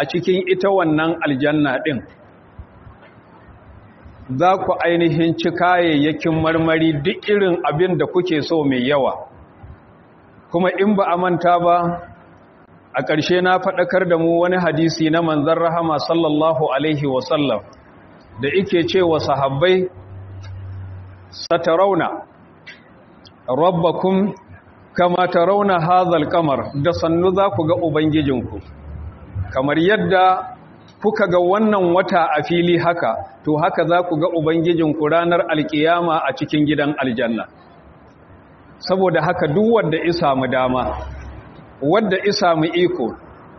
a cikin ita wannan aljanna ɗin za ku ainihin ci kayayyakin marmari duk irin abin da kuke so mai yawa kuma in ba a manta ba a ƙarshe na faɗakar da mu wani hadisi na manzan rahama sallallahu alaihi wasallam da ike ce wa sahabbai satarauna rabbakum kama tarauna hazal kamar da sannu za ku ga ubangijinku kamar yadda kuka ga wannan wata a fili haka to haka za ku ga ubangijinku ranar alkiyama a cikin gidan aljanna saboda haka duk wanda isa mu dama wadda isa mu iko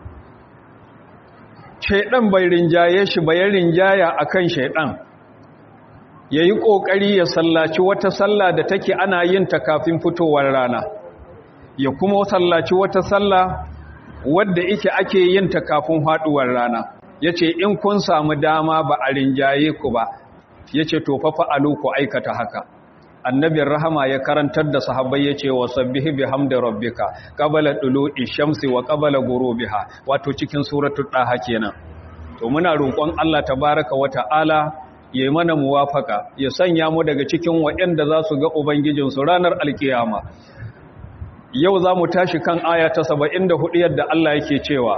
shaidan bai rinjaye shi bayan rinjaya akan shaidan ya yi ƙoƙari ya sallaci wata sallah da take ana yin ta kafin fitowar rana ya kuma sallaci wata sallah wadda ike ake yin ta kafin haɗuwar rana ya ce in kun samu dama ba a rinjaye ku ba ya ce to fafa alu ku aikata haka annabin rahama ya karantar da sahabbai ya ce wa sabbihi bi hamdi rabbika qabala dulu'i shamsi wa qabala ghurubiha wato cikin suratul daha kenan to muna roƙon Allah tabaaraka wa ta'ala ya mana muwafaka ya sanya mu daga cikin waɗanda za su ga ubangijinsu ranar alkiyama yau za mu tashi kan aya ta 74 yadda Allah yake cewa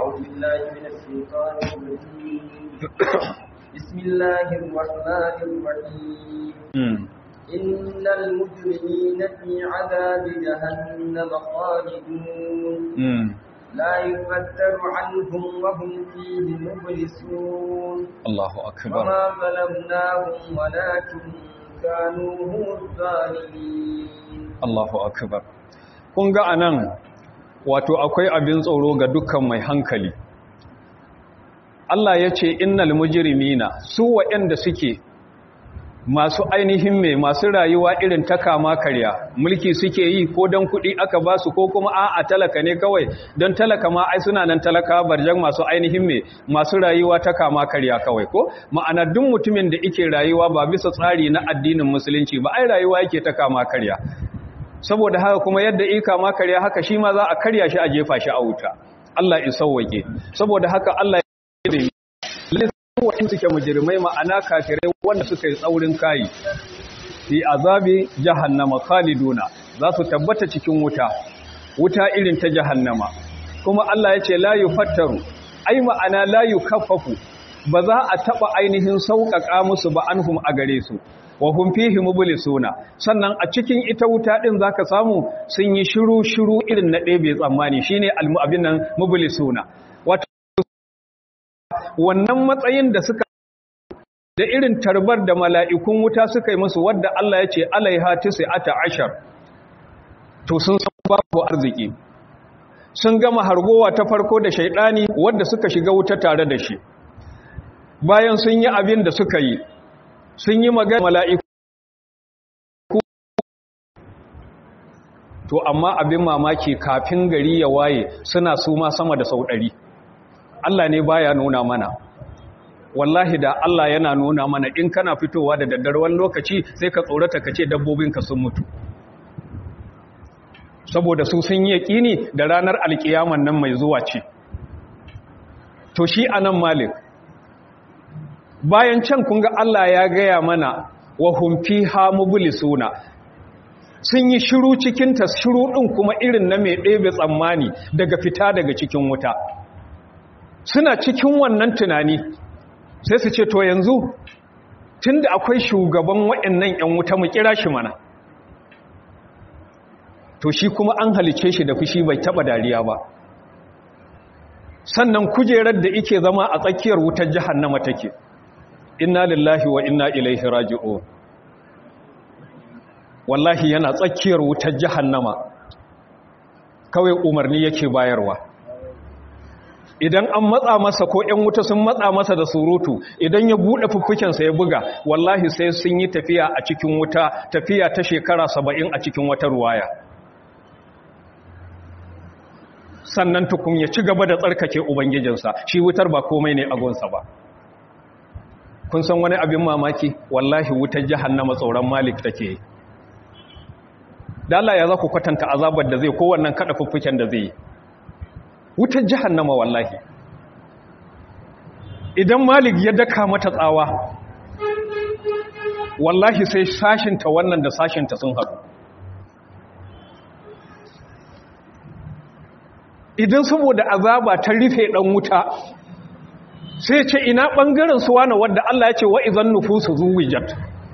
بسم الله الرحمن الرحيم إن المجرمين في عذاب جهنم خالدون لا يفتر عنهم وهم فيه مبلسون الله أكبر وما ظلمناهم ولكن كانوا هم الظالمين الله أكبر kun ga anan wato akwai abin tsoro ga dukkan mai hankali Allah ya ce innal mujrimina su waɗanda suke masu ainihin mai masu rayuwa irin ta kama karya mulki suke yi ko don kuɗi aka ba su ko kuma a talaka ne kawai don talaka ma ai suna nan talaka barjan masu ainihin mai masu rayuwa ta kama karya kawai ko ma'ana duk mutumin da ike rayuwa ba bisa tsari na addinin musulunci ba ai rayuwa yake ta kama karya saboda haka kuma yadda i kama karya haka shi ma za a karya shi a jefa shi a wuta Allah ya sauwake saboda haka Allah ya da waɗanda suke mujirmai ma'ana kafirai wanda suka yi tsaurin kayi fi azabi jahannama khaliduna za su tabbata cikin wuta wuta irin ta jahannama kuma Allah ya ce la yufattaru ai ma'ana la yukaffafu ba za a taba ainihin sauƙaƙa musu ba anhum a gare su wa hum fihi mublisuna sannan a cikin ita wuta din zaka samu sun yi shiru shiru irin na ɗebe tsammani shine almu'abin nan mublisuna wannan matsayin da suka da irin tarbar da mala'ikun wuta suka yi musu wadda Allah ya ce alaiha ata ashar to sun san babu arziki sun gama hargowa ta farko da shaidani wadda suka shiga wuta tare da shi bayan sun yi abin da suka yi sun yi magana mala'iku to amma abin mamaki kafin gari ya waye suna suma sama da sau ɗari Allah ne baya nuna mana wallahi da Allah yana nuna mana in kana fitowa da daddare wani lokaci sai ka tsorata ka ce dabbobinka sun mutu saboda su sun yi yaƙini da ranar alƙiyaman nan mai zuwa ce to shi anan malik bayan can kun ga Allah ya gaya mana wa hum fiha mublisuna sun yi shiru cikin ta shiru din kuma irin na mai ɗebe tsammani daga fita daga cikin wuta suna cikin wannan tunani sai su ce to yanzu tunda akwai shugaban waɗannan ƴan wuta mu kira shi mana to shi kuma an halice shi da fushi bai taba dariya ba sannan kujerar da ike zama a tsakiyar wutar jahannama take inna lillahi wa inna ilaihi raji'un wallahi yana tsakiyar wutar jahannama kawai umarni yake bayarwa idan an matsa masa ko ƴan wuta sun matsa masa da surutu idan ya buɗe fuffukensa ya buga wallahi sai sun yi tafiya a cikin wuta tafiya ta shekara saba'in a cikin wata ruwaya sannan tukun ya ci gaba da tsarkake ubangijinsa shi wutar ba komai ne agonsa ba kun san wani abin mamaki wallahi wutar jahannama tsoron malik take da Allah ya za ku kwatanta azabar da zai kowannan kada fuffuken da zai yi wutar jahannama wallahi idan malik ya daka mata tsawa wallahi sai sashinta wannan da sashinta sun haɗu idan saboda azaba ta rufe ɗan wuta sai ce ina ɓangaren su wane wadda Allah ya ce wa izan nufusu zuwijat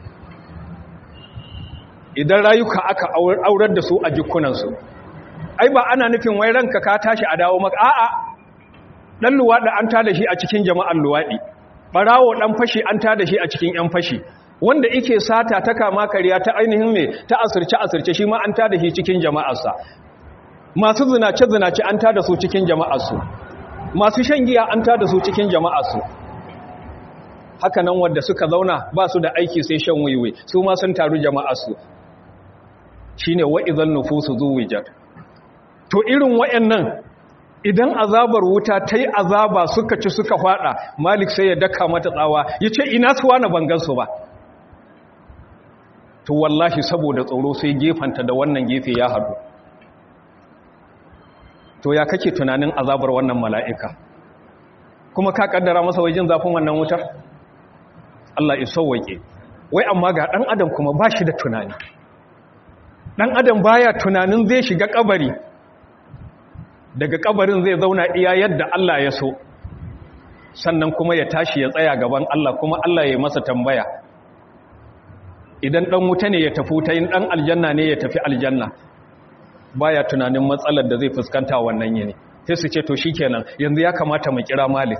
idan rayuka aka aurar da su a jikunansu ai ba ana nufin wai ranka ka tashi a dawo maka a'a dan luwaɗi an tada shi a cikin jama'an luwaɗi ɓarawo ɗan fashi an tada shi a cikin ‘yan fashi wanda ike sata ta kama kariya ta ainihin mai ta asirce asirce shi ma an tada shi cikin jama'arsa masu zinace zinace an tada su cikin jama'arsu masu shan giya an tada su cikin jama'arsu haka nan wanda suka zauna ba su da aiki sai shan wiwi su ma sun taru jama'arsu shine wa'izan nufusu zuwijat to irin wayannan idan azabar wuta ta yi azaba suka ci suka fada malik sai ya daka mata tsawa ya ce ina suwa na bangansu ba to wallahi saboda tsoro sai gefanta da wannan gefe ya haɗu to ya kake tunanin azabar wannan mala'ika kuma ka kaddara masa wajen zafin wannan wutar Allah ya sauwake wai amma ga ɗan adam kuma ba shi da tunani ɗan adam baya tunanin zai shiga kabari daga kabarin zai zauna iya yadda Allah ya so sannan kuma ya tashi ya tsaya gaban Allah kuma Allah ya masa tambaya idan dan wuta ne ya tafi ta yin dan aljanna ne ya tafi aljanna baya tunanin matsalar da zai fuskanta wannan yini sai su ce to shikenan yanzu ya kamata mu kira malik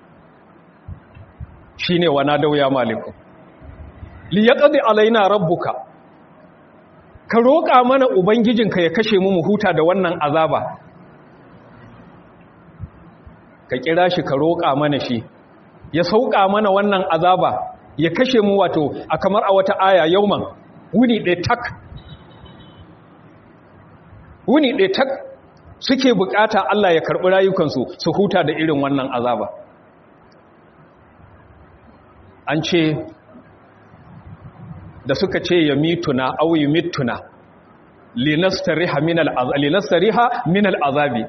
shine wana dauya maliku li yaqdi alaina rabbuka ka roƙa mana ubangijinka ya kashe mu mu huta da wannan azaba ka kira shi ka roƙa mana shi ya sauƙa mana wannan azaba ya kashe mu wato a kamar a wata aya yauman wuni ɗaya tak wuni ɗaya tak suke bukata Allah ya karɓi rayukansu su huta da irin wannan azaba an ce da suka ce ya mituna au yi mituna linastariha min al'azabi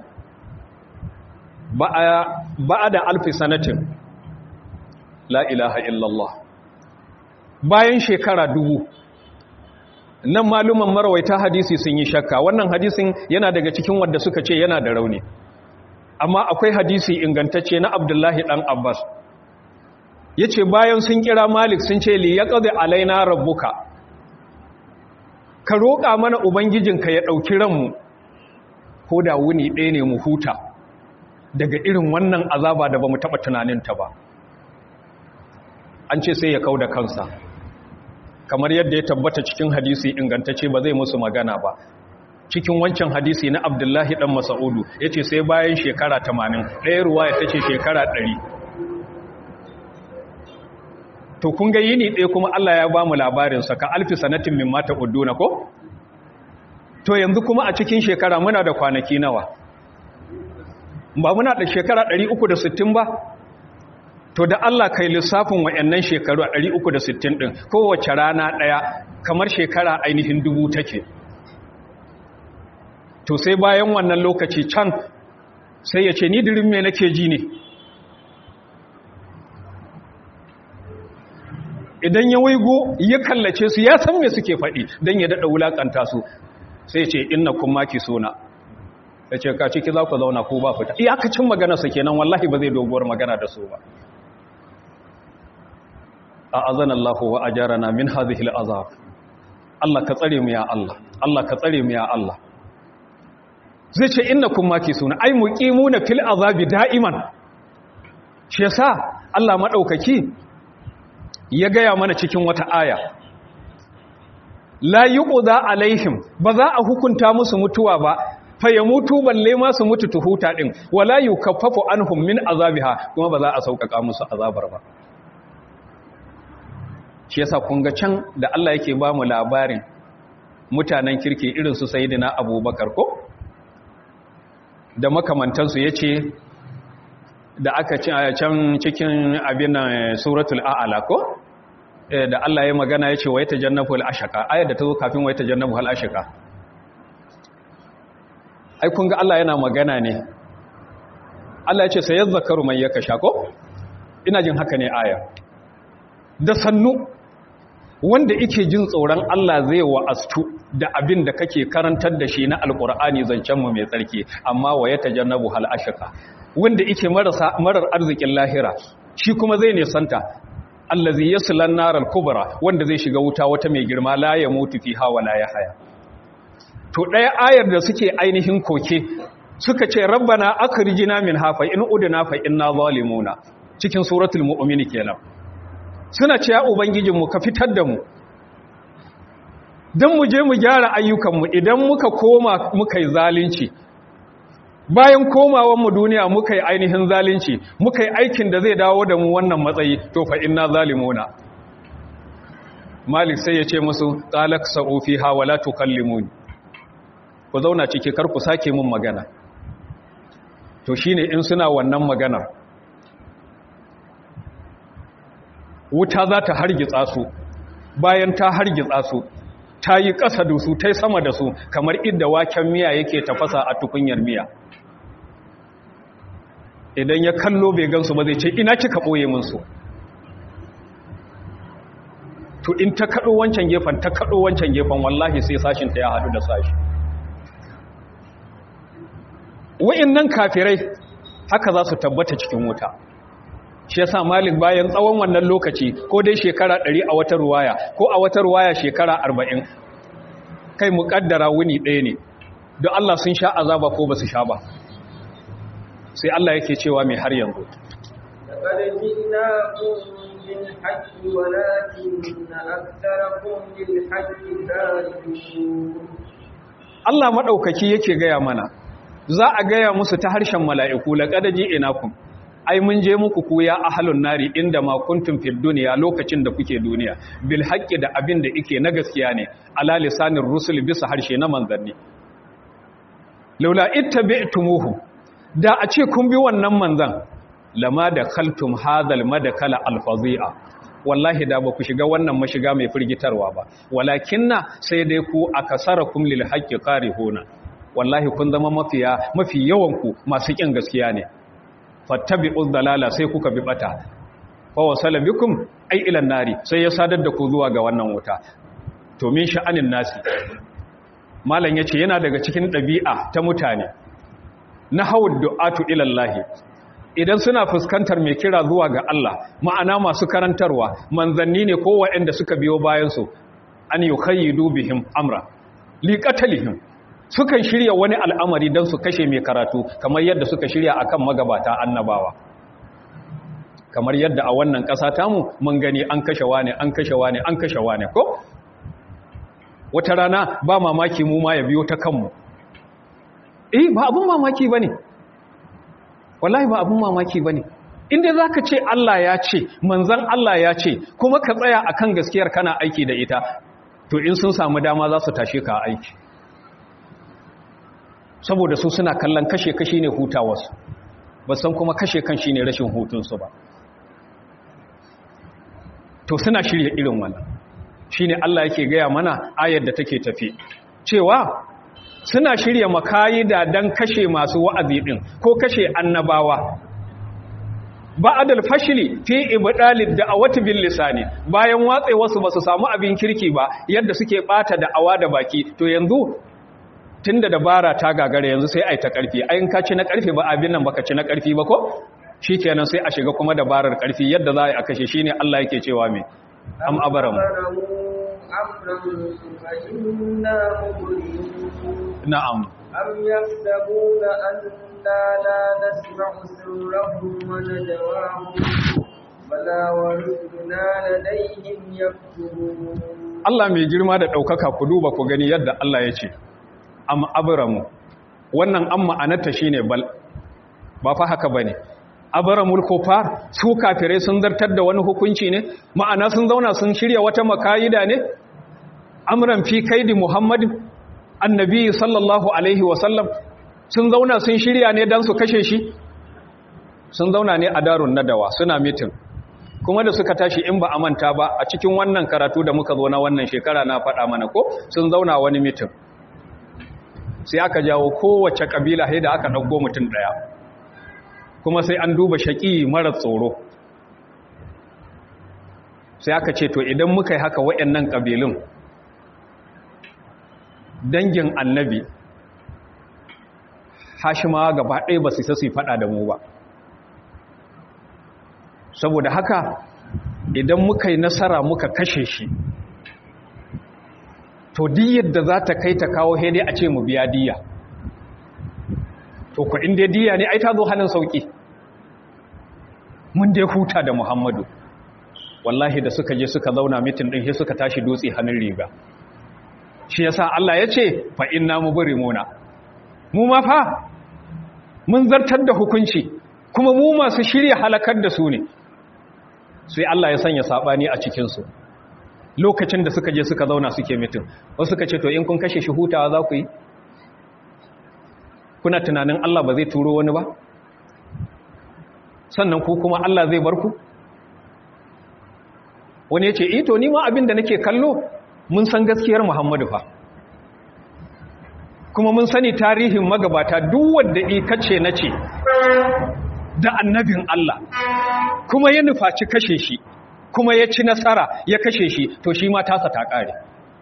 ba da alfi sanatin la ilaha illallah bayan shekara dubu nan maluman marawaita hadisi sun yi shakka wannan hadisin yana daga cikin wadda suka ce yana da rauni amma akwai hadisi ingantacce na abdullahi dan abbas ya ce bayan sun kira malik sun ce li ya ƙazi alaina rabbuka ka roƙa mana ubangijinka ya ɗauki ranmu ko da wuni ɗaya ne mu huta daga irin wannan azaba da ba mu taɓa tunaninta ba an ce sai ya kau da kansa kamar yadda ya tabbata cikin hadisi ingantacce ba zai musu magana ba cikin wancan hadisi na abdullahi ɗan masa'udu ya ce sai bayan shekara tamanin ɗaya ruwa ya tace shekara ɗari to kun ga yini ɗaya kuma Allah ya ba mu labarinsa ka alfi sanatin min mata ƙudduna ko? to yanzu kuma a cikin shekara muna da kwanaki nawa ba muna da shekara 360 ba to da Allah kai lissafin wa'annan shekaru a 360 din kowace rana daya kamar shekara ainihin dubu take to sai bayan wannan lokaci can sai ya ce ni dirin me nake ji ne idan ya waigo ya kallace su ya san me suke faɗi don ya daɗa wulaƙanta su sai ce inna kun maki suna ya ce ka ciki za ku zauna ko ba fita iyakacin magana su kenan wallahi ba zai doguwar magana da su ba a azan Allah wa ajarana min hadhihi al'azab Allah ka tsare mu ya Allah Allah ka tsare mu ya Allah zai ce innakum makisuna ay muqimuna fil azabi da'iman shi yasa Allah madaukaki ya gaya mana cikin wata aya la yuqda alaihim ba za a hukunta musu mutuwa ba fa yamutu balle ma su mutu tuhuta din wala yukaffafu anhum min azabiha kuma ba za a sauƙaƙa musu azabar ba shi yasa kun ga can da Allah yake ba mu labarin mutanen kirki irin su sayyidina Abubakar ko da makamantansu yace da aka ci a can cikin abin suratul a'ala ko da Allah ya magana yace wa yatajannabu al-ashqa ayat da ta zo kafin wa yatajannabu al-ashqa ai kun ga Allah yana magana ne Allah yace sai yadhakaru man yakasha ko ina jin haka ne aya da sannu wanda ike jin tsoron Allah zai wa'astu da abin da kake karantar da shi na alkur'ani zancenmu mai tsarki amma wa ya tajannabu hal ashqa wanda ike marasa marar arzikin lahira shi kuma zai ne santa allazi yaslan naral kubra wanda zai shiga wuta wata mai girma la ya mutu fiha wa la haya. to daya ayar da suke ainihin koke suka ce rabbana akhrijna min hafa in udna fa inna zalimuna cikin suratul mu'min kenan suna ce ya ubangijinmu ka fitar da mu don mu je mu gyara ayyukanmu idan muka koma muka yi zalunci bayan komawanmu duniya muka yi ainihin zalunci muka yi aikin da zai dawo da mu wannan matsayi to fa inna zalimuna malik sai ya ce musu talak sa'u fiha wala tukallimuni ku zauna ciki kar ku sake mun magana to shine in suna wannan maganar wuta za ta hargitsa su bayan ta hargitsa su ta yi ƙasa da su ta yi sama da su kamar idda waken miya yake tafasa a tukunyar miya idan ya kallo bai gansu ba zai ce ina kika ɓoye minsu to in ta kaɗo wancan gefen ta kaɗo wancan gefen wallahi sai sashinta ya haɗu da sashi wa'in nan kafirai haka za su tabbata cikin wuta shi yasa malik bayan tsawon wannan lokaci ko dai shekara ɗari a wata ruwaya ko a wata ruwaya shekara arba'in kai muƙaddara wuni ɗaya ne don Allah sun sha azaba ko ba su sha ba sai Allah yake cewa mai har yanzu Allah maɗaukaki yake gaya mana za a gaya musu ta harshen mala'iku laƙadaji inakun ai mun je muku ku ya ahalun nari inda ma kuntum fid duniya lokacin da kuke duniya bil haqqi da abin da yake na gaskiya ne ala lisanir rusul bisa harshe na manzanni laula ittabi'tumuhu da a ce kun bi wannan manzan lama da khaltum hadal madakala alfazi'a wallahi da ba ku shiga wannan mashiga mai firgitarwa ba walakinna sai dai ku akasarakum lil haqqi qarihuna wallahi kun zama mafiya mafi yawan ku masu kin gaskiya ne fattabi'uz dalala sai kuka bi bata fa wasala bikum ay ila nari sai ya sadar da ku zuwa ga wannan wuta to min sha'anin nasi malam yace yana daga cikin dabi'a ta mutane na hawud du'atu ila Allah idan suna fuskantar mai kira zuwa ga Allah ma'ana masu karantarwa manzanni ne ko waɗanda suka biyo bayan su an yukayyidu bihim amra liqatalihim sukan shirya wani al'amari don su kashe mai karatu kamar yadda suka shirya akan magabata annabawa kamar yadda a wannan ƙasa tamu mun gani an kashe wane an kashe wane an kashe wane ko wata rana ba mamaki mu ma ya biyo ta kanmu eh ba abun mamaki bane wallahi ba abun mamaki bane inda zaka ce Allah ya ce manzon Allah ya ce kuma ka tsaya akan gaskiyar kana aiki da ita to in sun samu dama za su tashe ka aiki saboda su suna kallon kashe-kashe ne hutawarsu ba san kuma kashe kan shi ne rashin hutunsu ba to suna shirya irin wannan shi ne Allah yake gaya mana ayar da take tafi cewa suna shirya makayida don kashe masu wa'azi ɗin ko kashe annabawa ba adal fashili fi ibdalid da'awati bil lisani bayan watse wasu basu samu abin kirki ba yadda suke bata da'awa da baki to yanzu tunda dabara ta gagara yanzu sai ai ta karfi ayin ka ci na karfi ba abin nan baka ci na karfi ba ko shikenan sai a shiga kuma dabarar karfi yadda za a kashe shine Allah yake cewa me am abaram na'am am yahsabuna anna la nasma'u sirrahum wa najwahum bala wa rusuluna ladayhim yaktubun Allah mai girma da daukaka ku duba ku gani yadda Allah ya ce am abramu wannan an ma'anarta shine bal ba fa haka bane abramul kufar su kafirai sun zartar da wani hukunci ne ma'ana sun zauna sun shirya wata makayida ne amran fi kaidi muhammadin annabi sallallahu alaihi wa sallam sun zauna sun shirya ne dan su kashe shi sun zauna ne a darun nadawa suna mitin kuma da suka tashi in ba a manta ba a cikin wannan karatu da muka zo na wannan shekara na faɗa mana ko sun zauna wani mitin sai aka jawo kowace kabila da aka ɗauko mutum ɗaya kuma sai an duba shaƙi mara tsoro sai aka ce to idan muka yi haka waɗannan ƙabilun dangin annabi hashimawa gaba ɗaya ba su su faɗa da mu ba saboda haka idan muka yi nasara muka kashe shi to diyar da za ta kai ta kawo hede a ce mu biya diya to ku inda diya ne ai ta zo hannun sauki mun dai huta da muhammadu wallahi da suka je suka zauna mitin ɗin sai suka tashi dutse hannun riga shi yasa Allah ya ce fa inna mubrimuna mu ma fa mun zartar da hukunci kuma mu masu shirya halakar da su ne sai Allah ya sanya sabani a cikin su lokacin da suka je suka zauna suke mitin wasu suka ce to in kun kashe shi hutawa za ku yi kuna tunanin Allah ba zai turo wani ba sannan ku kuma Allah zai bar ku wani ya ce ito ni ma abin da nake kallo mun san gaskiyar Muhammadu fa kuma mun sani tarihin magabata duk wanda ikace na ce da annabin Allah kuma ya nufaci kashe shi kuma ya ci nasara ya kashe shi to shi ma tasa ta ƙare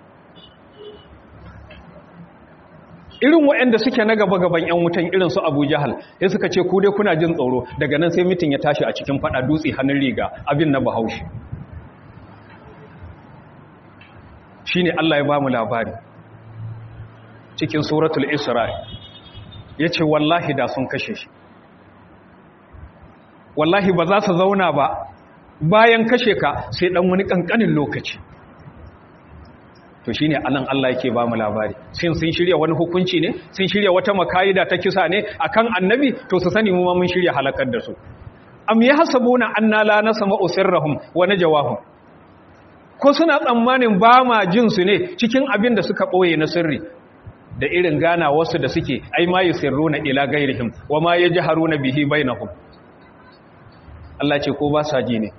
irin waɗanda suke na gaba-gaban 'yan wutan irin su abu jahal ya suka ce ku dai kuna jin tsoro daga nan sai mitin ya tashi a cikin fada dutse hannun riga abin na bahaushe shi ne Allah ya ba mu labari cikin suratul isra'i ya ce wallahi da sun kashe shi wallahi ba za su zauna ba bayan kashe ka sai dan wani kankanin lokaci to shine anan Allah yake ba mu labari shin sun shirya wani hukunci ne sun shirya wata makaida ta kisa ne akan annabi to su sani mu ma mun shirya halakar da su am yahsabuna anna la nasma'u sirrahum wa najawahum ko suna tsammanin ba ma jin su ne cikin abin da suka boye na sirri da irin gana wasu da suke ai ma yusirruna ila gairihim wa ma yajharuna bihi bainahum Allah ce ko ba sa ji ne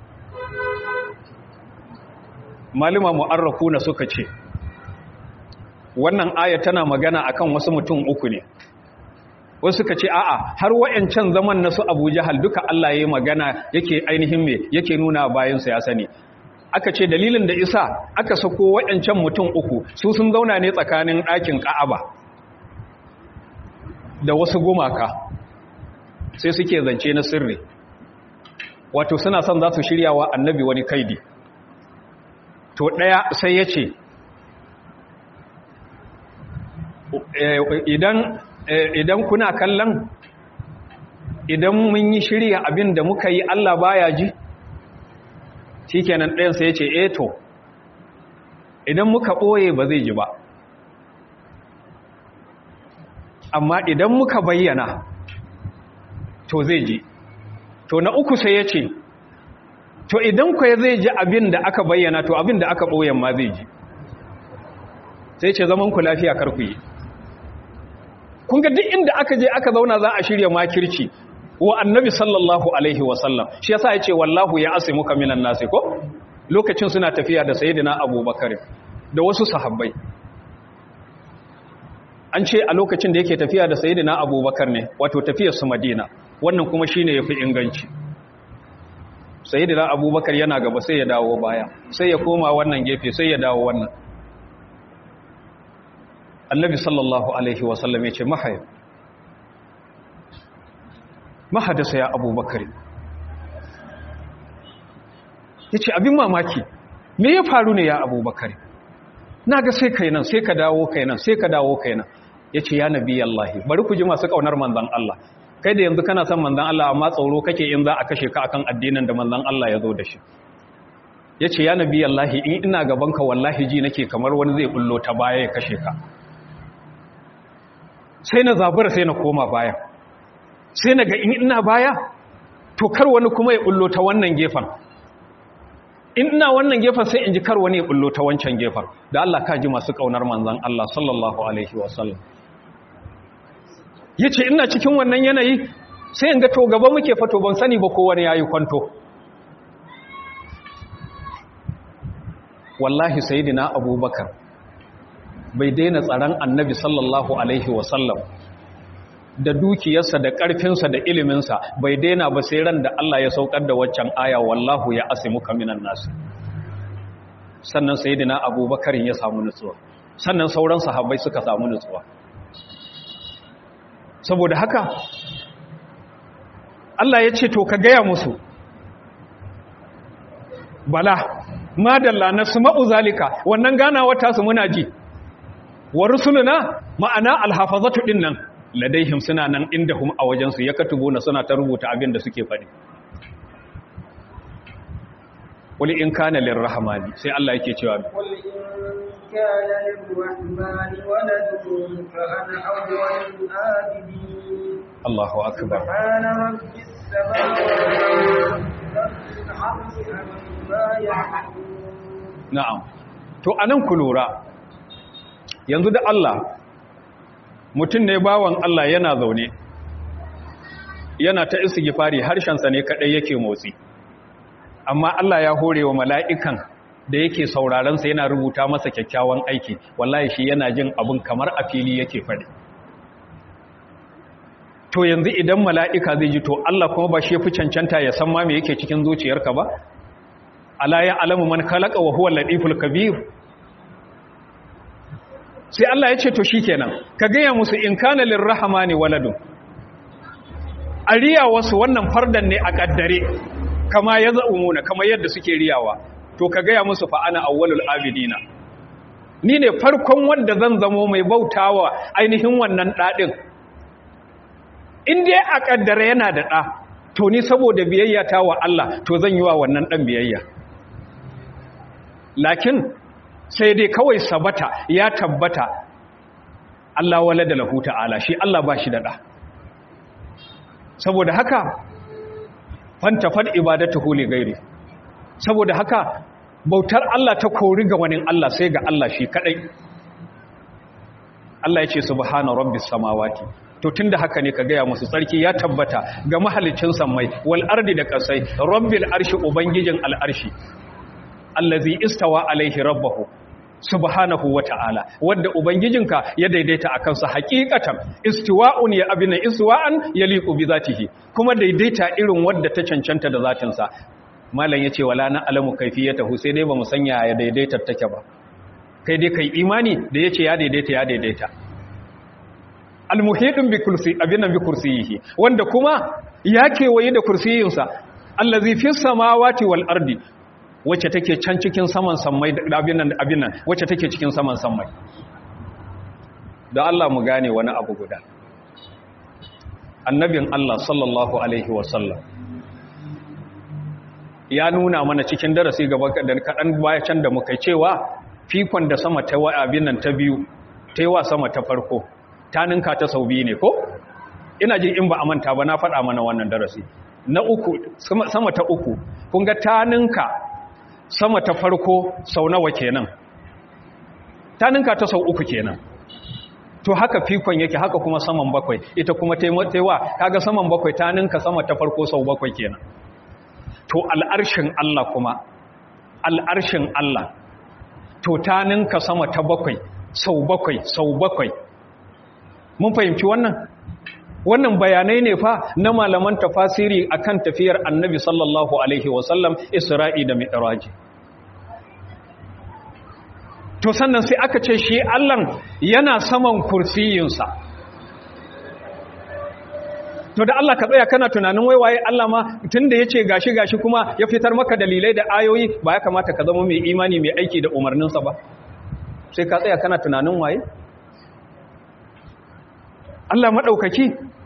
malama mu'arrafuna suka ce wannan aya tana magana akan wasu mutum uku ne wasu suka ce a'a har wayancan zaman nasu Abu Jahal duka Allah yayi magana yake ainihin me yake nuna bayan sa ya sani aka ce dalilin da isa aka sako wayancan mutum uku su sun zauna ne tsakanin ɗakin Ka'aba da wasu gumaka sai suke zance na sirri wato suna son za su shirya wa annabi wani kaidi to ɗaya sai ya ce idan kuna kallon idan mun yi shirya abin da muka yi Allah baya ji shi kenan ɗayan sai ya ce eto idan muka ɓoye ba zai ji ba amma idan muka bayyana to zai ji to na uku sai ya ce to idan kwaye zai ji abin da aka bayyana to abin da aka ɓoyen ma zai ji sai ce zaman ku lafiya karku yi kun ga duk inda aka je aka zauna za a shirya makirci wa annabi sallallahu alaihi wasallam shi yasa ya ce wallahu ya asi muka minan nasi ko lokacin suna tafiya da sayidina abubakar da wasu sahabbai an ce a lokacin da yake tafiya da sayidina abubakar ne wato tafiyar su madina wannan kuma shine yafi inganci sayyidina abubakar yana gaba sai ya dawo baya sai ya koma wannan gefe sai ya dawo wannan annabi sallallahu alaihi wasallam ya ce mahaya mahadasa ya abubakar ya ce abin mamaki me ya faru ne ya abubakar na ga sai kai nan sai ka dawo kai nan sai ka dawo kai nan ya ce ya nabi Allahi bari ku ji masu ƙaunar manzan Allah kai da yanzu kana son manzan Allah amma tsoro kake in za a kashe ka akan addinin da manzan Allah ya zo da shi ya ce ya nabi Allahi in ina gabanka wallahi ji nake kamar wani zai bullo ta baya ya kashe ka sai na zabura sai na koma baya sai na ga in ina baya to kar wani kuma ya bullo ta wannan gefen in ina wannan gefen sai in ji kar wani ya bullo ta wancan gefen da Allah ka ji masu kaunar manzan Allah sallallahu alaihi wasallam ya ce ina cikin wannan yanayi sai in ga to gaba muke fato ban sani ba kowane ya yi kwanto wallahi sayidina abubakar bai daina tsaron annabi sallallahu alaihi wasallam da dukiyarsa da ƙarfinsa da iliminsa bai daina ba sai ran da Allah ya saukar da waccan aya wallahu ya asimuka minan nasu sannan sayyidina abubakar ya samu nutsuwa sannan sauran sahabbai suka samu nutsuwa saboda haka Allah ya ce to ka gaya musu bala madalla na suma'u zalika wannan ganawa tasu muna ji wa rusuluna ma'ana alhafazatu din nan ladaihim suna nan inda hum a wajensu ya katubuna suna ta rubuta abin da suke faɗi wali in kana lirrahmani sai Allah yake cewa قل إن كان للرحمن ولد فأنا أول الآبدين Allahu akbar سبحان رب السماوات رب العرش عما يعلمون na'am to anan ku lura yanzu da Allah mutum ne bawan Allah yana zaune yana ta istighfari harshensa ne kadai yake motsi amma Allah ya hore wa mala'ikan da yake saurarensa yana rubuta masa kyakkyawan aiki wallahi shi yana jin abin kamar a fili yake faɗi to yanzu idan mala'ika zai ji to Allah kuma ba shi fi cancanta ya san ma me yake cikin zuciyarka ba ala ya alamu man khalaqa wa huwa al-latiful kabir sai Allah ya ce to shikenan ka gaya musu in kana lirrahmani waladun ariya wasu wannan fardan ne a kaddare kama ya za'umuna kama yadda suke riyawa to ka gaya musu fa ana awwalul abidina ni ne farkon wanda zan zamo mai bautawa ainihin wannan dadin in dai a kaddare yana da da to ni saboda biyayya ta wa Allah to zan yi wa wannan dan biyayya lakin sai dai kawai sabata ya tabbata Allah walada lahu ta'ala shi Allah ba shi da da saboda haka fantafar ibadatuhu li gairi saboda haka bautar Allah ta kori ga wani Allah sai ga Allah shi kadai Allah ya ce subhana rabbis samawati to tunda haka ne ka gaya musu tsarki ya tabbata ga mahalicin sammai wal ardi da kasai rabbil arshi ubangijin al arshi allazi istawa alaihi rabbahu subhanahu wata'ala wanda ubangijinka ya daidaita akan sa hakikatan istiwa'un ya abina istiwa'an yaliqu bi zatihi kuma daidaita irin wanda ta cancanta da zatin sa malam yace wala na alamu kaifiyatahu sai dai bamu sanya ya daidaita take ba kai dai kai imani da yace ya daidaita ya daidaita almuhidun bi kursi abinan bi kursiyihi wanda kuma ya kewaye da kursiyinsa allazi fis samawati wal ardi wacce take can cikin saman sammai da abin nan abin nan wacce take cikin saman sammai da Allah mu gane wani abu guda annabin Allah sallallahu alaihi wasallam ya nuna mana cikin darasi gaba da kadan baya can da muka cewa fikon da sama ta wa abin nan ta biyu ta yi wa sama ta farko ta ninka ta sau biyu ne ko ina jin in ba a manta ba na faɗa mana wannan darasi na uku sama ta uku kun ga ta ninka sama ta farko sau nawa kenan ta ninka ta sau uku kenan to haka fikon yake haka kuma saman bakwai ita kuma taiwa kaga saman bakwai ta ninka sama ta farko sau bakwai kenan to al'arshin Allah kuma al'arshin Allah to ta ninka sama ta bakwai sau bakwai sau bakwai mun fahimci wannan wannan bayanai ne fa na malaman tafasiri akan tafiyar annabi sallallahu alaihi wasallam isra'i da mi'raji to sannan sai aka ce shi allan yana saman kursiyinsa to da Allah ka tsaya kana tunanin waiwaye Allah ma tunda yace gashi gashi kuma ya fitar maka dalilai da ayoyi ba ya kamata ka zama mai imani mai aiki da umarninsa ba sai ka tsaya kana tunanin waye Allah maɗaukaki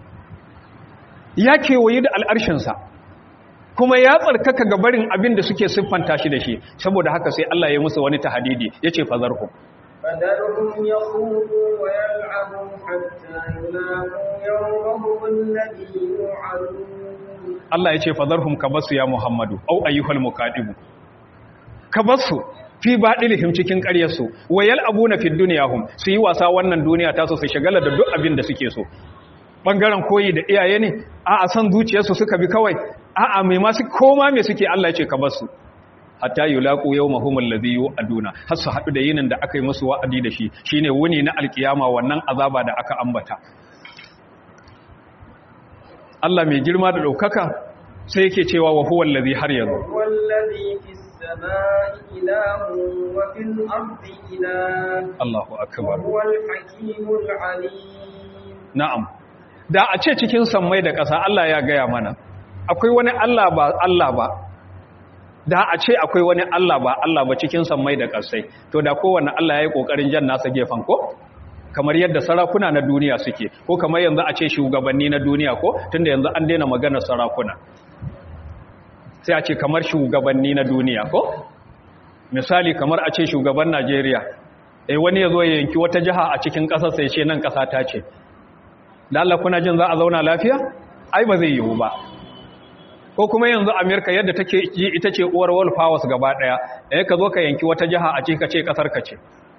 ya kewaye da al'arshinsa kuma ya tsarkaka ga barin abin da suke siffanta shi da shi saboda haka sai Allah ya musu wani tahadidi ya ce fazarhu فذرهم يخوضوا ويلعبوا حتى يلاقوا يومهم الذي يوعدون Allah ya ce fazarhum ka basu ya Muhammadu au ayyuhal muqaddibu ka basu fi baɗilihim cikin ƙaryarsu wayal abuna fi duniyahum su yi wasa wannan duniya ta so su shagala da duk abin da suke so ɓangaren koyi da iyaye ne a a san zuciyarsu suka bi kawai a a mai masu koma mai suke Allah ce ka basu hatta yulaqu yawmahum alladhi yu'aduna har su haɗu da yinin da aka yi musu wa'adi da shi shine wuni na alkiyama wannan azaba da aka ambata Allah mai girma da ɗaukaka sai yake cewa wa huwa allazi har yanzu هو الذي في السماء إله وفي الأرض إله Allahu akbar وهو الحكيم العليم na'am da a ce cikin sammai da ƙasa Allah ya gaya mana akwai wani Allah ba Allah ba da a ce akwai wani Allah ba Allah ba cikin sammai da ƙasai to da kowanne Allah ya yi ƙoƙarin jan nasa gefen ko kamar yadda sarakuna na duniya suke ko kamar yanzu a ce shugabanni na duniya ko tunda yanzu an daina maganar sarakuna sai a ce kamar shugabanni na duniya ko misali kamar a ce shugaban Najeriya eh wani ya zo ya yanki wata jiha a cikin ƙasar sai ce nan ƙasa ta ce da Allah kuna jin za a zauna lafiya ai ba zai yiwu ba ko kuma yanzu Amerika yadda take yi ita ce uwar world powers gaba daya eh ka zo ka yanki wata jiha a ce ka ce kasar ka ce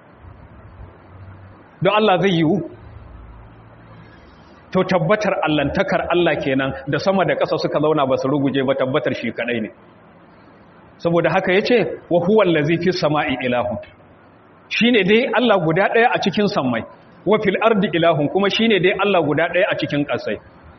don Allah zai yiwu to tabbatar allantakar Allah kenan da sama da ƙasa suka zauna ba su ruguje ba tabbatar shi kadai ne saboda haka yace wa huwa allazi fis sama'i ilahu shine dai Allah guda daya a cikin sammai wa fil ardi ilahun kuma shine dai Allah guda daya a cikin ƙasai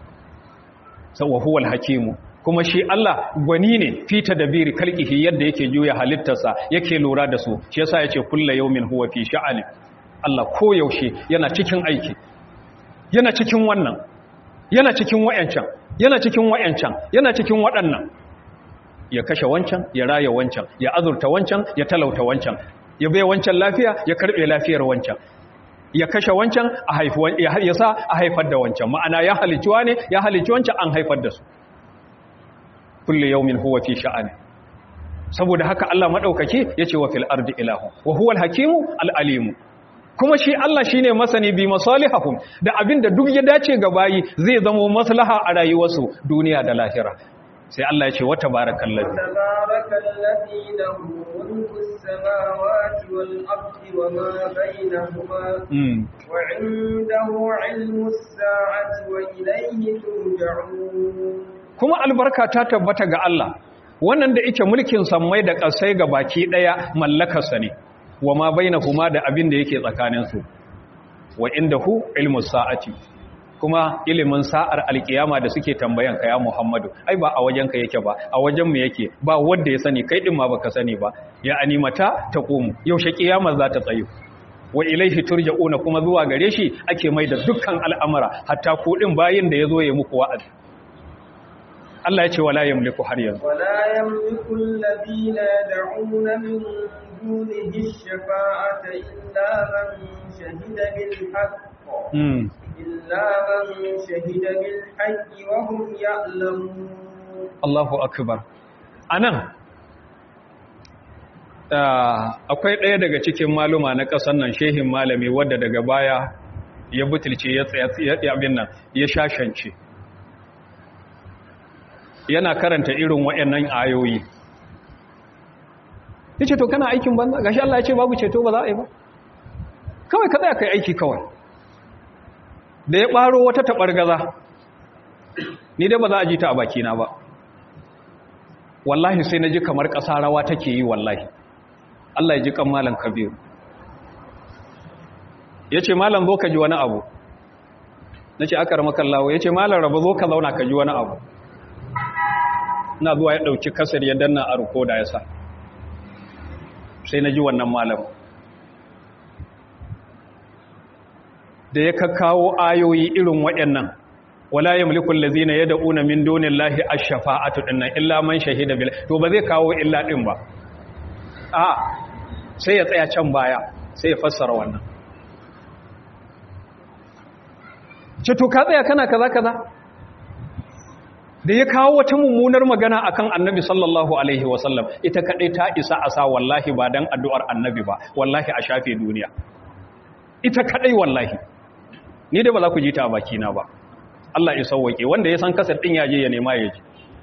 sa wa huwal hakimu kuma shi Allah gwani ne fi tadbiri kalqihi yadda yake juya halittarsa yake lura da su shi yasa yace kullu yawmin huwa fi sha'ani Allah ko yaushe yana cikin aiki yana cikin wannan yana cikin wayancan yana cikin wayancan yana cikin waɗannan ya kashe wancan ya raya wancan ya azurta wancan ya talauta wancan ya bai wancan lafiya ya karbe lafiyar wancan ya kashe wancan a haifuwan ya sa a haifar da wancan ma'ana ya haliciwa ne ya halici wancan an haifar da su kullu yawmin huwa fi sha'ani saboda haka Allah madaukake yace wa fil ardi ilahu wa huwa al-hakimu al-alimu kuma shi Allah shine masani bi masalihahum da abinda duk ya dace ga bayi zai zama maslaha a rayuwarsu duniya da lahira sai Allah ya ce wa tabarakallazi تبارك الذي له ملك السماوات والأرض وما بينهما mm. وعنده علم الساعة وإليه ترجعون kuma albarka ta tabbata ga Allah wannan da yake mulkin sammai da ƙasai ga baki ɗaya mallakarsa ne wa ma bainahuma da abin da yake tsakaninsu wa indahu ilmus sa'ati kuma ilimin sa'ar alkiyama da suke tambayan ka ya Muhammadu ai ba a wajen ka yake ba a wajen mu yake ba wanda ya sani kai din ma baka sani ba ya animata taqumu yaushe kiyama za ta tsayo wa ilaihi turja'una kuma zuwa gare shi ake mai da dukkan al'amura hatta ku din bayin da yazo ya muku wa'azi Allah ya ce wala yamliku har yanzu ولا يملك الذين يدعون من دونه الشفاعة إلا من شهد بالحق mm. إلا من شهد بالحق وهم يعلمون Allahu akbar anan ah, akwai ɗaya daga cikin maluma na ƙasar nan shehin malami wadda daga baya ya butulce ya tsaya ya abin nan ya shashance yana karanta irin waɗannan ayoyi yace to kana aikin banza gashi Allah ya ce babu ceto ba za a yi ba kawai ka tsaya kai aiki kawai da ya ɓaro wata taɓargaza ni dai ba za a ji ta a bakina ba wallahi sai na ji kamar ƙasa rawa take yi wallahi Allah ya ji kan malam kabiru ya ce malam zo ka ji wani abu na ce aka ramakan lawo ya ce malam rabu zo ka zauna ka ji wani abu na zuwa ya ɗauki kasar ya danna a ruko da ya sa sai na ji wannan malam da ya kakkawo ayoyi irin waɗannan wala yamliku allazina yad'una min dunillahi ash-shafa'atu dinnan illa man shahida bil to ba zai kawo illa din ba a sai ya tsaya can baya sai ya fassara wannan ce to ka tsaya kana kaza kaza da ya kawo wata mummunar magana akan annabi sallallahu alaihi wasallam ita kadai ta isa a sa wallahi ba dan addu'ar annabi ba wallahi a shafe duniya ita kadai wallahi ni dai ba za ku ji ta a bakina ba Allah ya sauwake wanda ya san kasar din yaje ya nema yaje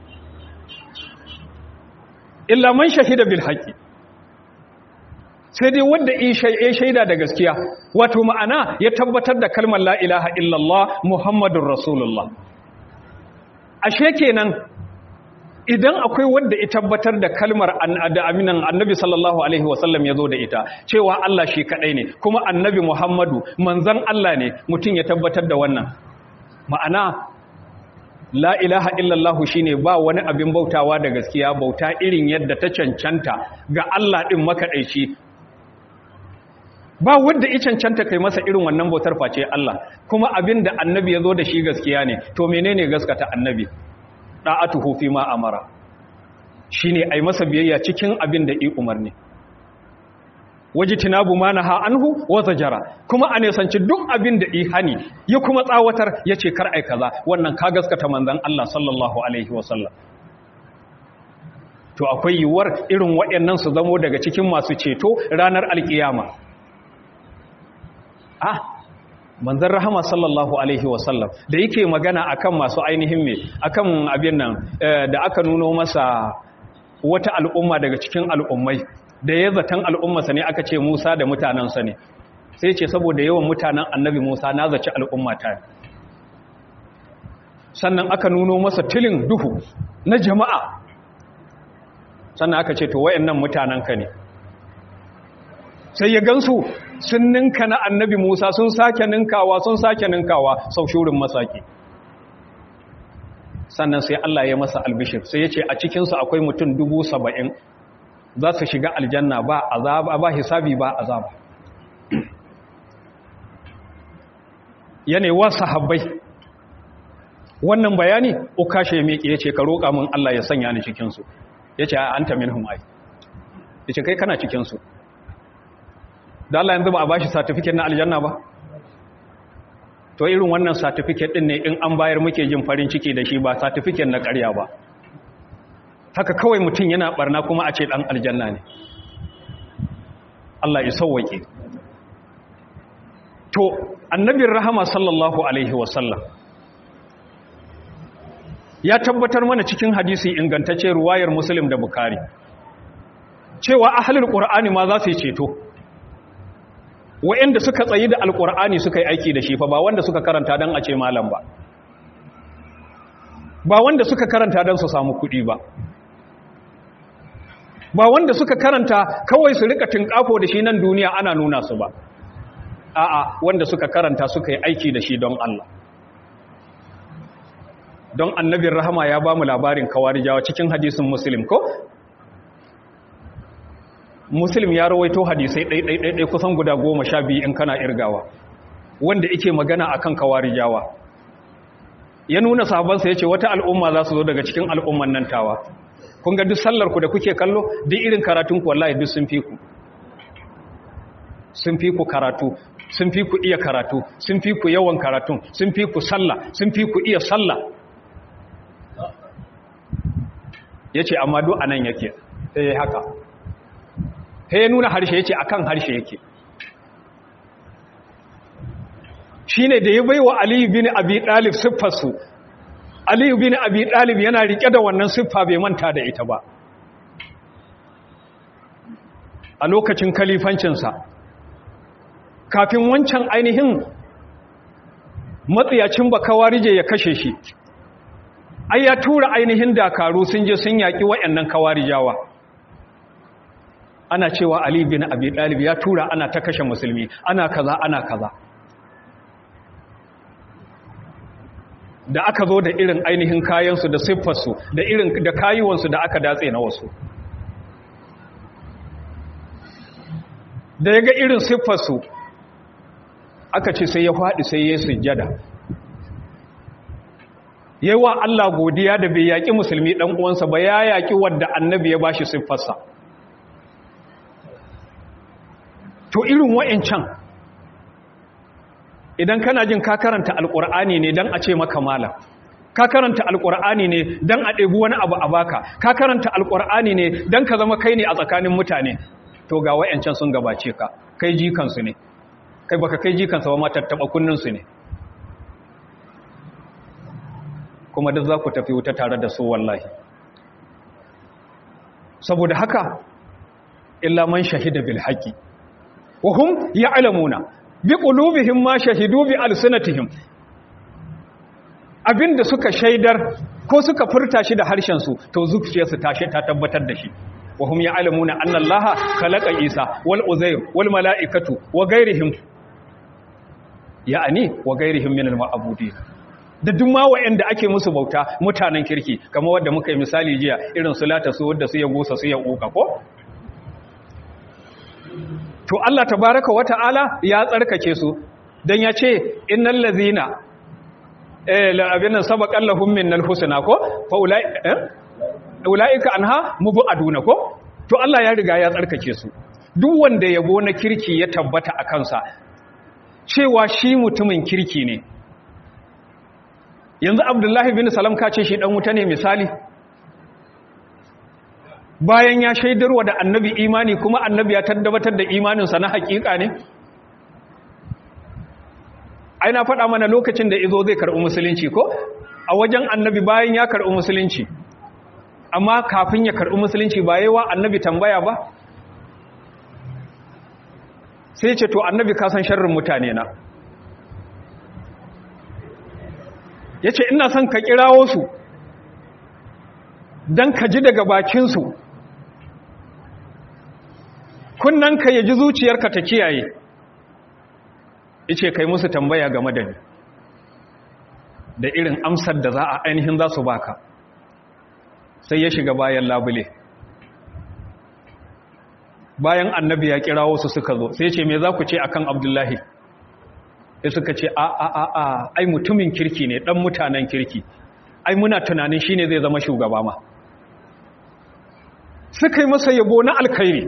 illa man shahida bil haqqi sai dai wanda ya shaida da gaskiya wato ma'ana ya tabbatar da kalmar la ilaha illallah muhammadur rasulullah ashe kenan idan akwai wanda ya tabbatar da kalmar da aminan annabi sallallahu alaihi wasallam ya zo da ita cewa Allah shi kadai ne kuma annabi muhammadu manzan Allah ne mutum ya tabbatar da wannan ma'ana la ilaha illallah shine ba wani abin bautawa da gaskiya bauta irin yadda ta cancanta ga Allah din makadaici ba wanda ya cancanta kai masa irin wannan bautar face Allah kuma abin da annabi ya zo da shi gaskiya ne to menene gaskata annabi da'atuhu fi ma amara shine ai masa biyayya cikin abin da i umarni wajitinabu ma naha anhu wa zajara kuma a nesanci duk abin da i hani ya kuma tsawatar yace kar ai kaza wannan ka gaskata manzon Allah sallallahu alaihi wasallam to akwai yiwuwar irin waɗannan su zamo daga cikin masu ceto ranar alkiyama ah manzon rahama sallallahu alaihi wasallam da yake magana akan masu ainihin me akan abin nan da aka nuno masa wata al'umma daga cikin al'ummai da ya zaton al'ummarsa ne aka ce Musa da mutanensa ne sai ce saboda yawan mutanen annabi Musa na zaci al'ummata sannan aka nuno masa tilin duhu na jama'a sannan aka ce to wayannan mutanenka ne sai ya gansu sun ninka na annabi Musa sun sake ninkawa sun sake ninkawa sau shurin masaki sannan sai Allah ya masa albishir sai ya ce a cikinsu akwai mutum dubu saba'in za su shiga aljanna ba azaba ba hisabi ba azaba yanewa sahabbai wannan bayani ukashe ya miƙe yace ka roƙa min Allah ya sanya ni cikin su yace a anta minhum ai yace kai kana cikin su da Allah yanzu ba a bashi certificate na aljanna ba to irin wannan certificate din ne in an bayar muke jin farin ciki da shi ba certificate na ƙarya ba haka kawai mutum yana barna kuma a ce ɗan aljanna ne Allah ya sauwaƙe to annabin rahama sallallahu alaihi wasallam ya tabbatar mana cikin hadisi ingantacce ruwayar muslim da bukari cewa ahalul qur'ani ma za su yi ceto wa'anda suka tsayi da alqur'ani suka yi aiki da shi fa ba wanda suka karanta dan a ce malam ba ba wanda suka karanta dan su samu kuɗi ba ba wanda suka karanta kawai su rika tinkafo da shi nan duniya ana nuna su ba a'a wanda suka karanta suka yi aiki da shi don Allah don annabin rahama ya ba mu labarin kawarijawa cikin hadisin muslim ko muslim ya rawaito hadisai ɗaiɗaiɗaiɗai kusan guda goma sha biyu in kana irgawa wanda ike magana akan kawarijawa ya nuna sahabansa ya ce wata al'umma za su zo daga cikin al'umman nan tawa kun ga duk sallar ku da kuke kallo duk irin karatun ku wallahi duk sun fi ku sun fi ku karatu sun fi ku iya karatu sun fi ku yawan karatun sun fi ku sallah sun fi ku iya sallah yace amma duk anan yake eh haka sai ya nuna harshe yace akan harshe yake shine da ya baiwa Ali bin Abi Talib siffar su Aliyu bin Abi Talib yana rike da wannan siffa bai manta da ita ba. A lokacin kalifancinsa, kafin wancan ainihin matsiyacin bakawarije ya kashe shi, ai ya tura ainihin dakaru sun je sun yaƙi waɗannan kawarijawa. Ana cewa Ali bin Abi Talib ya tura ana ta kashe musulmi, ana kaza, ana kaza. da aka zo da irin ainihin kayansu da siffarsu da irin da kayuwansu da aka datse na wasu da ya ga irin siffarsu aka ce sai ya faɗi sai ya sujjada yi wa Allah godiya da bai yaƙi musulmi ɗan uwansa ba ya yaƙi wadda annabi ya bashi siffarsa to irin wa'incan idan kana jin ka karanta alkur'ani ne don a ce maka malam ka karanta alkur'ani ne don a ɗebi wani abu a baka ka karanta alkur'ani ne don ka zama kai ne a tsakanin mutane to ga wayancan sun gabace ka kai jikansu ne kai baka kai jikansu ba ma tattaɓa kunninsu ne kuma duk za ku tafi wuta tare da su wallahi saboda haka illa man shahida bil haqqi wa hum ya'lamuna bi qulubihim ma shahidu bi alsinatihim abinda suka shaidar ko suka furta shi da harshen su to zuciyarsu ta ta tabbatar da shi wa hum ya'lamuna anna allaha khalaqa isa wal uzair wal malaikatu wa ghairihim ya'ani wa ghairihim min al ma'budin da duk ma wa'anda ake musu bauta mutanen kirki kamar wanda muka yi misali jiya irin su lata su wadda su ya gusa su ya uka ko to Allah tabaraka wa ta'ala ya tsarkake su dan ya ce innal ladzina eh la abinna sabaqan lahum minnal husna ko fa ulai eh ulaika anha mubaduna ko to Allah ya riga ya tsarkake su duk wanda yabo na kirki ya tabbata a kansa cewa shi mutumin kirki ne yanzu abdullahi bin salam ka ce shi dan wuta ne misali bayan ya shaidarwa da annabi imani kuma annabi ya tabbatar da imaninsa na hakika ne ai na faɗa mana lokacin da izo zai karɓi musulunci ko a wajen annabi bayan ya karɓi musulunci amma kafin ya karɓi musulunci ba yawa annabi tambaya ba sai ce to annabi ka san sharrin mutane na ya ce ina son ka kirawo su don ka ji daga bakinsu kunnanka ya ji zuciyarka ta kiyaye ya ce kai musu tambaya game da ni da irin amsar da za a ainihin za su baka sai ya shiga bayan labule bayan annabi ya kira wasu suka zo sai ce me za ku ce akan abdullahi sai suka ce a a a a ai mutumin kirki ne dan mutanen kirki ai muna tunanin shine zai zama shugaba ma suka yi masa yabo na alkhairi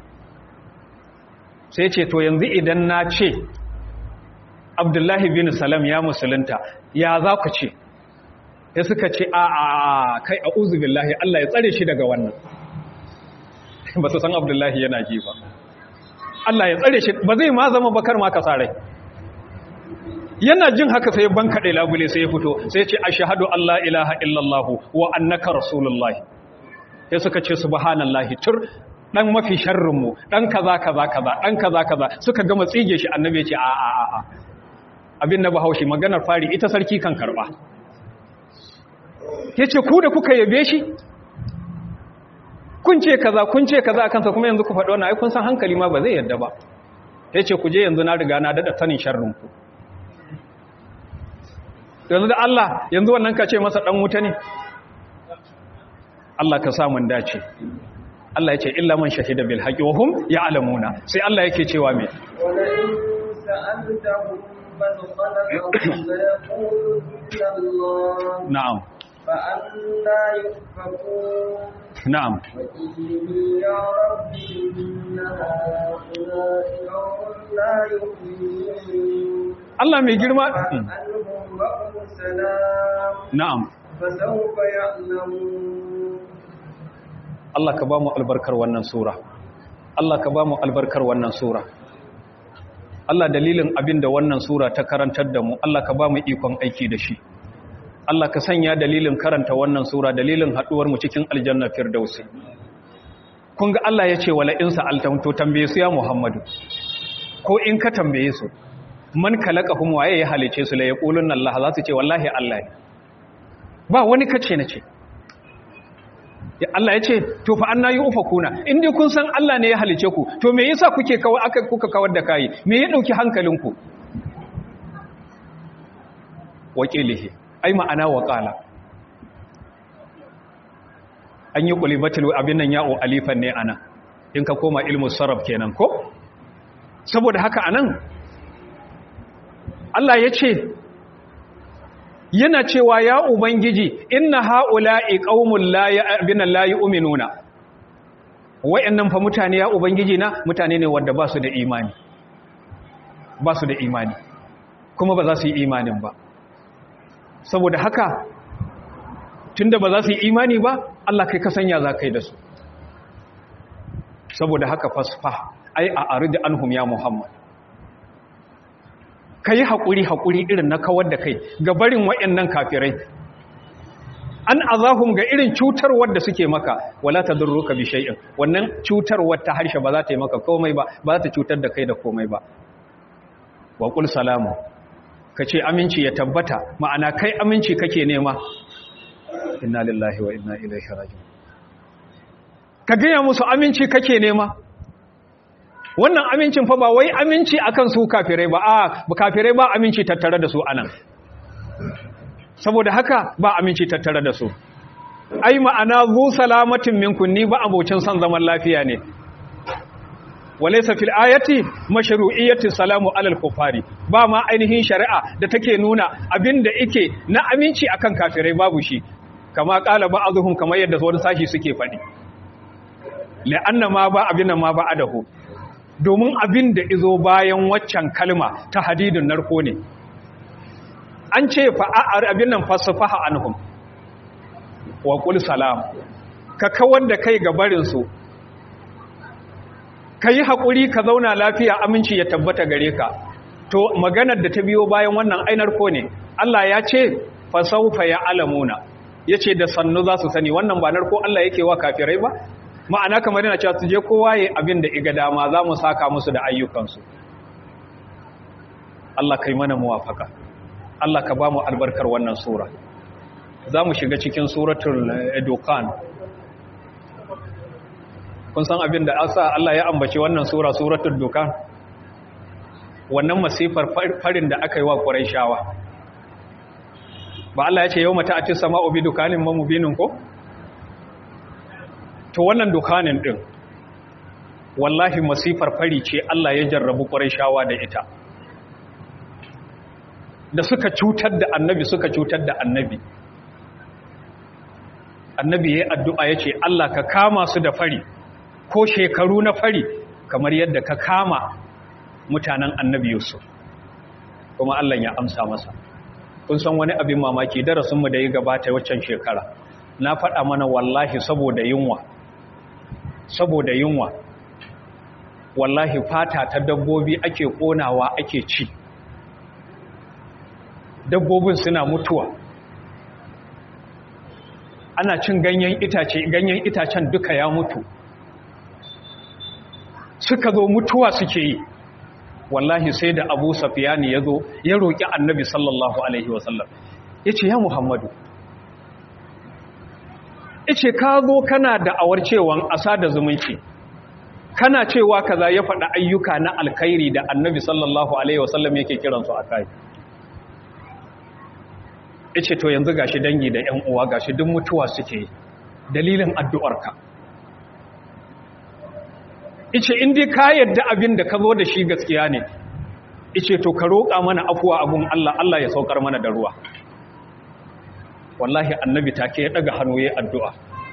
sai ce to yanzu idan na ce abdullahi bin salam ya musulunta ya za ku ce ya suka ce a a kai a uzubillahi Allah ya tsare shi daga wannan ba su san abdullahi yana ji ba Allah ya tsare shi ba zai ma zama bakar ma kasarai yana jin haka sai ban kaɗe labule sai ya fito sai ce a shahadu Allah ilaha illallahu wa annaka rasulullahi sai suka ce subhanallahi tur dan mafi sharrinmu dan kaza kaza kaza dan kaza kaza suka gama tsige shi annabi ce a a a abin na bahaushe maganar fari ita sarki kan karba yace ku da kuka yabe shi kun ce kaza kun ce kaza kansa kuma yanzu ku faɗi wannan ai kun san hankali ma ba zai yadda ba yace ku je yanzu na riga na dada sanin sharrin ku yanzu da Allah yanzu wannan ka ce masa dan wuta ne Allah ka sa mun dace Allah ya ce illa man shahida bil haqqi wa hum ya'lamuna sai Allah yake cewa me wala in sa'altahum man khalaqahum la yaquluna Allah na'am fa anna yufakun na'am wa inni ya rabbi inna ha'ula'i qawmun la yu'minun Allah mai girma فاسألهم وقم السلام na'am فسوف يعلمون Allah ka ba mu albarkar wannan sura Allah ka ba mu albarkar wannan sura Allah dalilin abin da wannan sura ta karantar da mu Allah ka ba mu ikon aiki da shi Allah ka sanya dalilin karanta wannan sura dalilin haduwar mu cikin aljanna firdausi kun ga Allah ya ce wala in sa'altum to tambaye su ya Muhammadu ko in ka tambaye su man kalaqahum waye ya halice su la yaqulun Allah za su ce wallahi Allah ne ba wani kace na ce Ya Allah ya ce to fa anna yufakuna in dai kun san Allah ne ya halice ku to me yasa kuke kawai aka kuka kawar da kai me ya dauki hankalinku waqilihi ai ma'ana waqala an yi qulibatul abin nan ya'u alifan ne ana in ka koma ilmu sarraf kenan ko saboda haka anan Allah ya ce yana cewa ya ubangiji inna haula'i qaumul la ya'bina la yu'minuna wayannan fa mutane ya ubangiji na mutane ne wanda ba su da imani ba su da imani kuma ba za su yi imanin ba saboda haka tunda ba za su yi imani ba Allah kai ka sanya za kai da su saboda haka fasfa ai a arida anhum ya muhammad ka yi haƙuri haƙuri irin na kawar da kai ga barin waɗannan kafirai an azahum ga irin cutarwar da suke maka wala ta durro ka bishai'in wannan cutarwar ta harshe ba za ta yi maka komai ba ba za ta cutar da kai da komai ba wa ƙul salamu ka ce aminci ya tabbata ma'ana kai aminci kake nema inna lillahi wa inna ilaihi raji'un ka gaya musu aminci kake nema wannan amincin fa ba wai aminci akan su kafirai ba a kafirai ba aminci tattare da su anan saboda haka ba aminci tattare da su ai ma'ana zu salamatin minkum ni ba abocin son zaman lafiya ne walaysa fil ayati mashru'iyyati salamu alal kufari ba ma ainihin shari'a da take nuna abinda yake na aminci akan kafirai babu shi kama qala ba'dhum kamar yadda wani sashi suke faɗi la'anna ma ba abin ma ba adahu domin abin da izo bayan waccan kalma ta hadidun narko ne an ce fa'ar abin nan fasafaha anhum wa qul salam ka kawar da kai ga barin su yi hakuri ka zauna lafiya aminci ya tabbata gare ka to maganar da ta biyo bayan wannan ainar ko ne Allah ya ce fasawfa ya alamuna yace da sannu za su sani wannan ba narko Allah yake wa kafirai ba ma'ana kamar yana cewa su je kowa yayin abin da iga dama za mu saka musu da ayyukansu Allah kai mana muwafaka Allah ka ba mu albarkar wannan sura za mu shiga cikin suratul dukan kun san abin da asa Allah ya ambaci wannan sura suratul dukan wannan masifar farin da aka yi wa Qurayshawa ba Allah ya ce yau mata ati sama'u bi dukanin mamubinin ko to wannan dukanin din wallahi masifar fari ce Allah ya jarrabu Qurayshawa da ita da suka cutar da annabi suka cutar da annabi annabi yayin addu'a yace Allah ka kama su da fari ko shekaru na fari kamar yadda ka kama mutanen annabi Yusuf kuma Allah ya amsa masa kun san wani abin mamaki darasinmu da ya gabata waccan shekara na faɗa mana wallahi saboda yunwa saboda yunwa wallahi fata ta dabbobi ake ƙonawa ake ci dabbobin suna mutuwa ana cin ganyen itace ganyen itacen duka ya mutu suka zo mutuwa suke yi wallahi sai da abu safiyani ya zo ya roƙi annabi sallallahu alaihi wasallam ya ce ya muhammadu ya ce ka zo kana da awar cewan asa da zumunci kana cewa kaza ya faɗa ayyuka na alkhairi da annabi sallallahu alaihi wasallam yake kiransu a kai ya ce to yanzu gashi dangi da ‘yan uwa gashi duk mutuwa suke dalilin addu'arka ice indi ka yadda abin da ka zo da shi gaskiya ne ice to ka roƙa mana afuwa abun Allah Allah ya saukar mana da ruwa wallahi annabi take ya daga hannu ya addu'a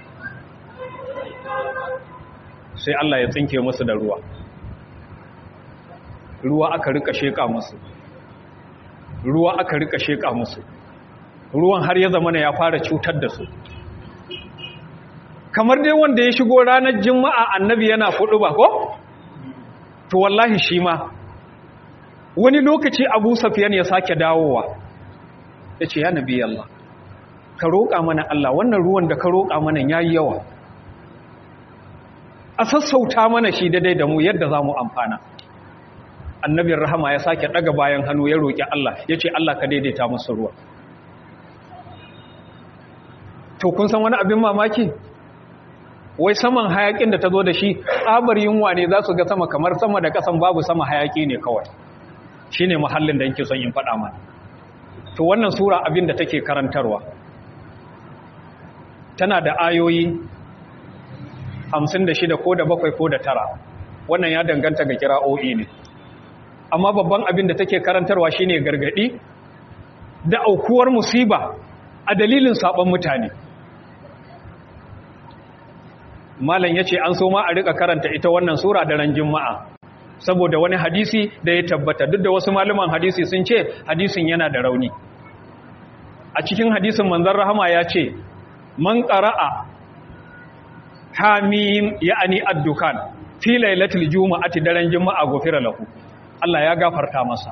sai Allah ya tsinke musu da ruwa ruwa aka rika sheka musu ruwa aka rika sheka musu ruwan har ya zama ya fara cutar da su kamar dai wanda ya shigo ranar juma'a annabi yana fudu ba ko to wallahi shi ma wani lokaci abu safiyan ya sake dawowa ya ce ya nabi Allah ka roƙa mana Allah wannan ruwan da ka roƙa mana ya yi yawa a sassauta mana shi daidai da mu yadda za mu amfana annabin rahama ya sake ɗaga bayan hannu ya roƙi Allah ya ce Allah ka daidaita musu ruwa to kun san wani abin mamaki wai saman hayakin da ta zo da shi tsabar yunwa ne za su ga sama kamar sama da kasan babu sama hayaki ne kawai shi ne muhallin da yake son yin faɗa mana to wannan sura abin da take karantarwa tana da ayoyi 56 ko da bakwai ko da tara wannan ya danganta ga kira'o'i ne amma babban abin da take karantarwa shine gargadi da aukuwar musiba a dalilin sabon mutane malam yace an so ma a rika karanta ita wannan sura da ran juma'a saboda wani hadisi da ya tabbata duk da wasu malaman hadisi sun ce hadisin yana da rauni a cikin hadisin manzon rahama ya ce man qara'a hamim ya'ani ad-dukan fi lailatul juma'ati daren juma'a gofira lahu Allah ya gafarta masa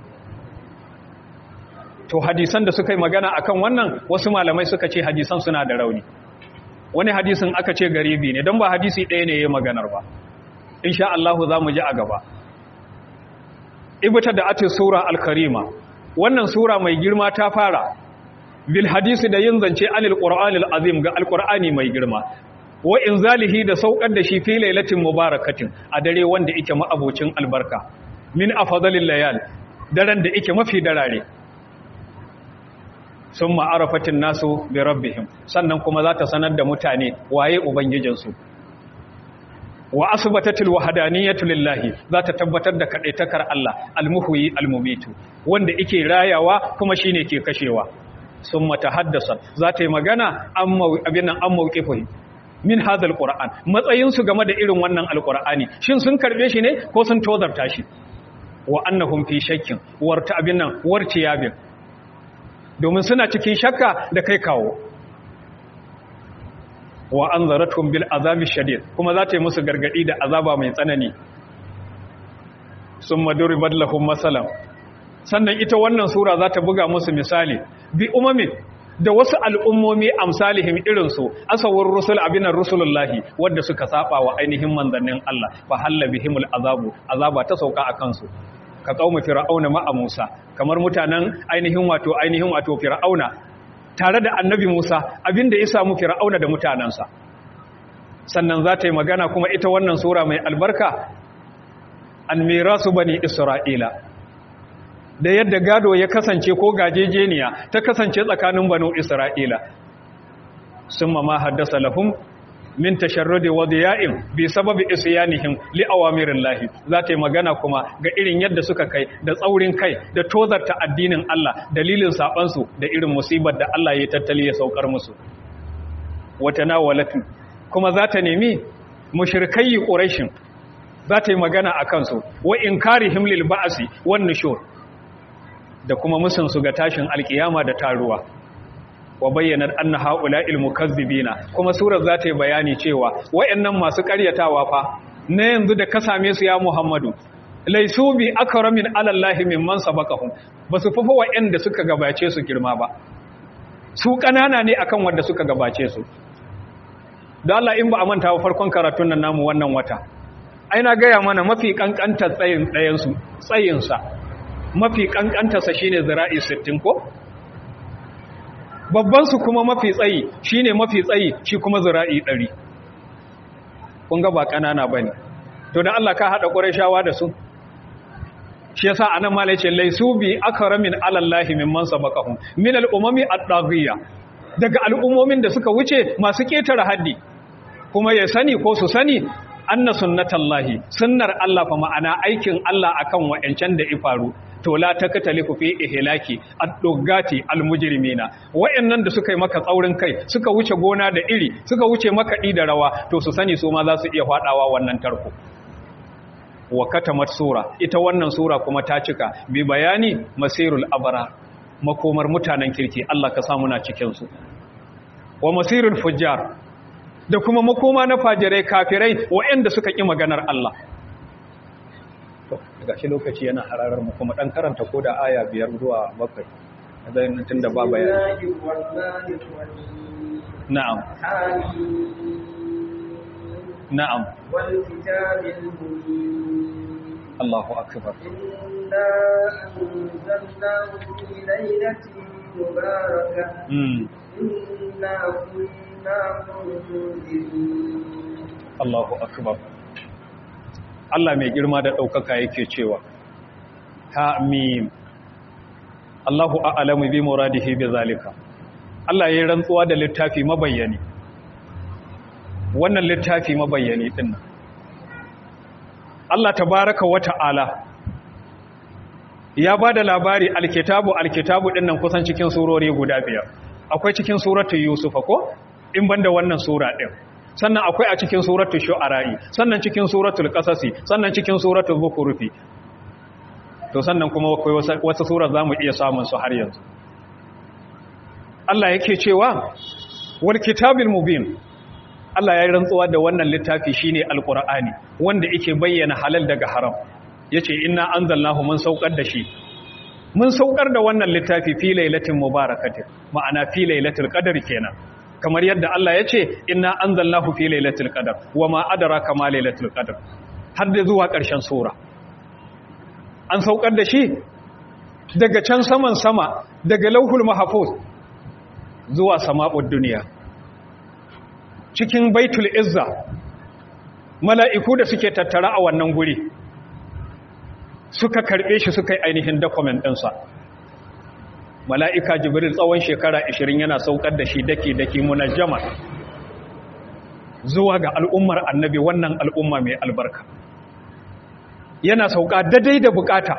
to hadisan da suka yi magana akan wannan wasu malamai suka ce hadisan suna da rauni wani hadisin aka ce garibi ne don ba hadisi ɗaya ne ya maganar ba insha Allah za mu ji a gaba ibta da ate sura al-karima wannan sura mai girma ta fara bil hadisi da yin zance anil qur'anil azim ga alqur'ani mai girma wa inzalihi da saukar da shi fi lailatin mubarakatin a dare wanda yake ma'abocin albarka min afdalil layal daren da yake mafi darare sun ma'arafatin nasu bi rabbihim sannan kuma za ta sanar da mutane waye ubangijinsu wa asbatatil wahdaniyatu lillahi za ta tabbatar da kadaitakar Allah almuhyi almumitu wanda yake rayawa kuma shine ke kashewa summa tahaddasa za ta yi magana amma abinan an mauqifi min hadal qur'an matsayin su game da irin wannan alqur'ani shin sun karbe shi ne ko sun tozarta shi wa annahum fi shakkin warta abinan wartiyabin domin suna cikin shakka da kai kawo wa an zaratun bil azabi shadid kuma za ta yi musu gargadi da azaba mai tsanani sun maduri badlahun matsalan sannan ita wannan sura za ta buga musu misali bi umamin da wasu al'ummomi amsalihim irinsu asawar rusul abinan rusulullahi wadda suka saba wa ainihin manzannin Allah fa halla bihimul azabu azaba ta sauka a kansu ka kauma fir'auna ma'a Musa kamar mutanen ainihin wato ainihin wato fir'auna tare da annabi Musa abinda ya samu fir'auna da mutanansa sannan za ta yi magana kuma ita wannan sura mai albarka an mirasu bani isra'ila da yadda gado ya kasance ko gajejeniya ta kasance tsakanin banu isra'ila sun ma haddasa lahum min tasharrudi wa diya'in bi sababi isyanihim li awamirin lahi za ta yi magana kuma ga irin yadda suka kai da tsaurin kai da tozarta addinin Allah dalilin sabansu da irin musibar da Allah ya tattali ya saukar musu wata nawalatu kuma za ta nemi mushrikai quraishin za ta yi magana a kansu wa inkarihim lil ba'si wan nushur da kuma musun su ga tashin alkiyama da taruwa wa bayyana anna haula'il mukazzibina kuma surar za ta yi bayani cewa wayannan masu ƙaryatawa fa na yanzu da ka same su ya Muhammadu laisu bi akramin alallahi mimman sabaqahum basu fafa wayanda suka gabace su girma ba su kanana ne akan wanda suka gabace su da Allah in ba a manta wa farkon karatun nan namu wannan wata ai na gaya mana mafi kankantar tsayin ɗayan su tsayin sa mafi kankantar sa shine zira'i 60 ko babban su kuma mafi tsayi shine mafi tsayi shi kuma zira'i 100 kun ga ba kanana bane to dan Allah ka hada qurayshawa da su shi yasa anan malai ce laisu bi akramin alallahi mimman sabaqahum min al-umami ad-daghiyya daga al'ummomin da suka wuce masu ketare haddi kuma ya sani ko su sani anna sunnatallahi sunnar Allah fa ma'ana aikin Allah akan wa'ancan da ifaru to la takatalifu fi ihlaki ad-duggati al-mujrimina wa'annan da suka yi maka tsaurin kai suka wuce gona da iri suka wuce maka da rawa to su sani su ma za su iya fadawa wannan tarko wa katamat sura ita wannan sura kuma ta cika bi bayani masirul abara makomar mutanen kirki Allah ka samu na cikin su wa masirul fujjar da kuma makoma na fajirai kafirai waɗanda suka ƙi maganar Allah to daga shi lokaci yana hararar mu kuma dan karanta ko da aya biyar zuwa bakwai zai tun da ba bayani na'am na'am wal kitabil mubin Allahu akbar inna anzalnahu fi laylatin mubarakah mm inna kunna munzirin Allahu akbar Allah mai girma da ɗaukaka yake cewa Hamim Allahu a'lamu bi muradihi bi zalika Allah yayin rantsuwa da littafi mabayyani wannan littafi mabayyani din nan Allah tabaraka wa ta'ala ya bada labari alkitabu alkitabu din nan kusan cikin surori guda biyar akwai cikin suratul yusuf ko in banda wannan sura din sannan akwai a cikin suratul shu'ara'i sannan cikin suratul qasasi sannan cikin suratul zukhrufi to sannan kuma akwai wata sura zamu iya samun su har yanzu Allah yake cewa wal kitabil mubin Allah ya rantsuwa da wannan littafi shine alqur'ani wanda yake bayyana halal daga haram yace inna anzalnahu mun saukar da shi mun saukar da wannan littafi fi lailatin mubarakatin ma'ana fi lailatul qadr kenan kamar yadda Allah ya ce inna anzalnahu fi lailatul qadr wama adraka ma lailatul qadr har da zuwa ƙarshen sura an saukar da shi daga can saman sama daga lauhul mahfuz zuwa sama'ud duniya cikin baitul izza mala'iku da suke tattara a wannan guri suka karbe shi suka yi ainihin document ɗinsa mala'ika jibril tsawon shekara 20 yana saukar da shi daki-daki munajjama zuwa ga al'ummar annabi wannan al'umma mai albarka yana sauka daidai da bukata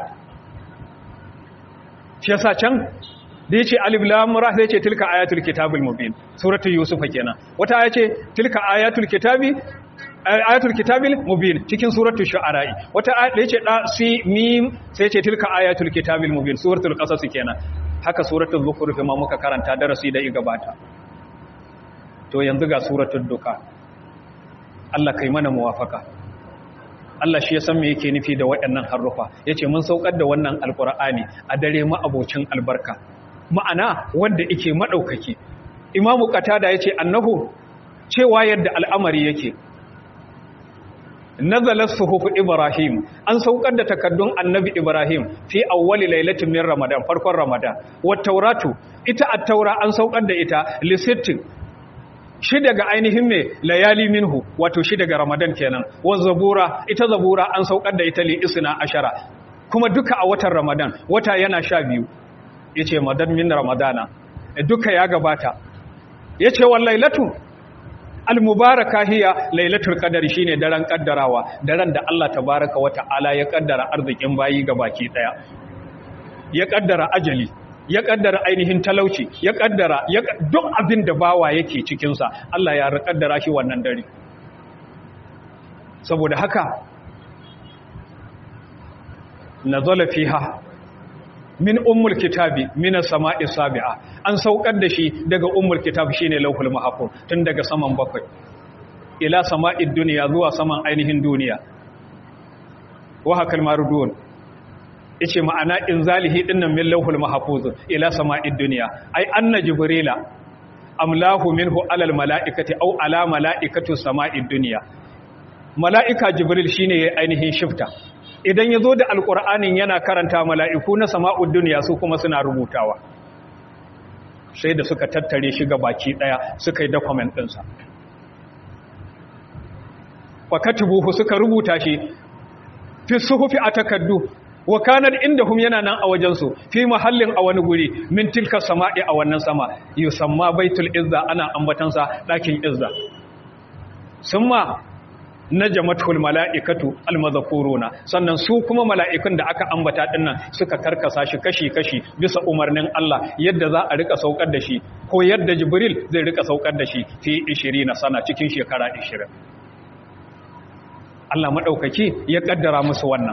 shi yasa can da yace alif lam ra sai yace tilka ayatul kitabil mubin suratul yusuf kenan wata aya ce tilka ayatul kitabi ayatul kitabil mubin cikin suratul shu'ara wata aya da yace da si mim sai yace tilka ayatul kitabil mubin suratul qasas kenan haka suratul zukhruf ma muka karanta darasi da i gabata to yanzu ga suratul duka Allah kai mana muwafaka Allah shi ya san me yake nufi da waɗannan harufa yace mun saukar da wannan alqur'ani a dare ma abocin albarka ma'ana wanda yake madaukaki imamu qatada yace annahu cewa yadda al'amari yake nazala suhuf ibrahim an saukar da takaddun annabi ibrahim fi awwali lailatin min ramadan farkon ramadan wat tauratu ita at-taura an saukar da ita lisittin shi daga ainihin mai layali minhu wato shi daga ramadan kenan wa zabura ita zabura an saukar da ita li isna ashara kuma duka a watan ramadan wata yana sha biyu yace madan min ramadana duka ya gabata yace wal lailatu al mubaraka hiya lailatul qadar shine daren kaddarawa daren da Allah tabaaraka wa ta'ala ya kaddara arzikin bayi gabaki daya ya kaddara ajali ya kaddara ainihin talauci ya kaddara duk abin da bawa yake cikinsa Allah ya kaddara shi wannan dare saboda haka nazala fiha min ummul kitabi min as-sama'i sabi'a an saukar da shi daga ummul kitab shine lauhul mahfuz tun daga saman bakwai ila sama'id dunya zuwa saman ainihin duniya wa hakal marudun yace ma'ana inzalihi dinnan min lauhul mahfuz ila sama'id dunya ai anna jibrila amlahu minhu alal mala'ikati aw ala mala'ikatu sama'id dunya mala'ika jibril shine yayin ainihin shifta idan yazo da alqur'anin yana karanta mala'iku na sama'ud dunya su kuma suna rubutawa sai da suka tattare shi ga baki daya suka yi document din sa fakatubuhu suka rubuta shi fi suhufi atakaddu wa kanar indahum yana nan a wajensu fi mahallin a wani guri min tilka sama'i a wannan sama yusamma baitul izza ana ambatansa dakin izza summa najamatul mala'ikatu almazkuruna sannan su kuma mala'ikun da aka ambata dinnan suka karkasa shi kashi kashi bisa umarnin Allah yadda za a rika saukar da shi ko yadda jibril zai rika saukar da shi fi 20 sana cikin shekara 20 Allah madaukaki ya kaddara musu wannan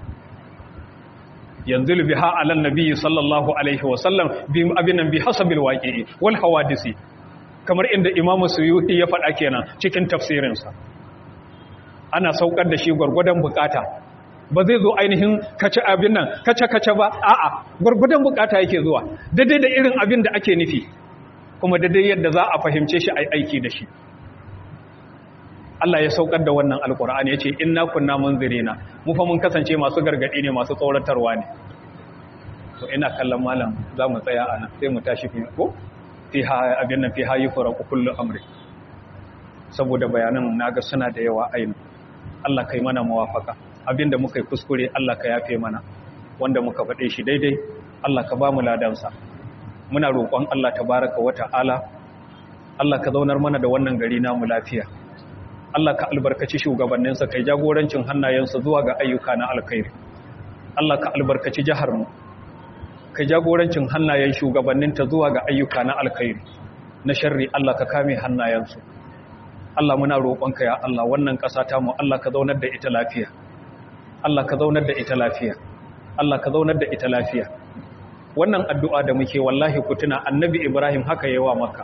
yanzu biha alan nabiyyi sallallahu alaihi wasallam bi abinan bi hasabil waqi'i wal hawadisi kamar inda imam suyuti ya faɗa kenan cikin tafsirinsa ana saukar da shi gwargwadon bukata ba zai zo ainihin kace abin nan kace kace ba a'a gwargwadon bukata yake zuwa daidai da irin abin da ake nufi kuma daidai yadda za a fahimce shi ai aiki da shi Allah ya saukar da wannan alkur'ani ya ce inna kunna munzirina mu fa mun kasance masu gargadi ne masu tsoratarwa ne to ina kallon malam za mu tsaya ana sai mu tashi fi ko fi ha abin nan fi ha yufra kullu amri saboda bayanan naga suna da yawa ayin Allah kai mana muwafaka abinda muka yi kuskure Allah ka yafe mana wanda muka faɗe shi daidai Allah ka ba mu ladansa muna roƙon Allah tabaraka wa ta'ala Allah ka zaunar mana da wannan gari namu lafiya Allah ka albarkaci shugabanninsa kai jagorancin hannayensa zuwa ga ayyuka na alkhairi Allah ka albarkaci jiharmu kai jagorancin hannayen shugabanninta zuwa ga ayyuka na alkhairi na sharri Allah ka kame hannayensu Allah muna roƙonka ya Allah wannan ƙasa ta mu Allah ka zaunar da ita lafiya Allah ka zaunar da ita lafiya Allah ka zaunar da ita lafiya wannan addu'a da muke wallahi ku tuna annabi Ibrahim haka yawa maka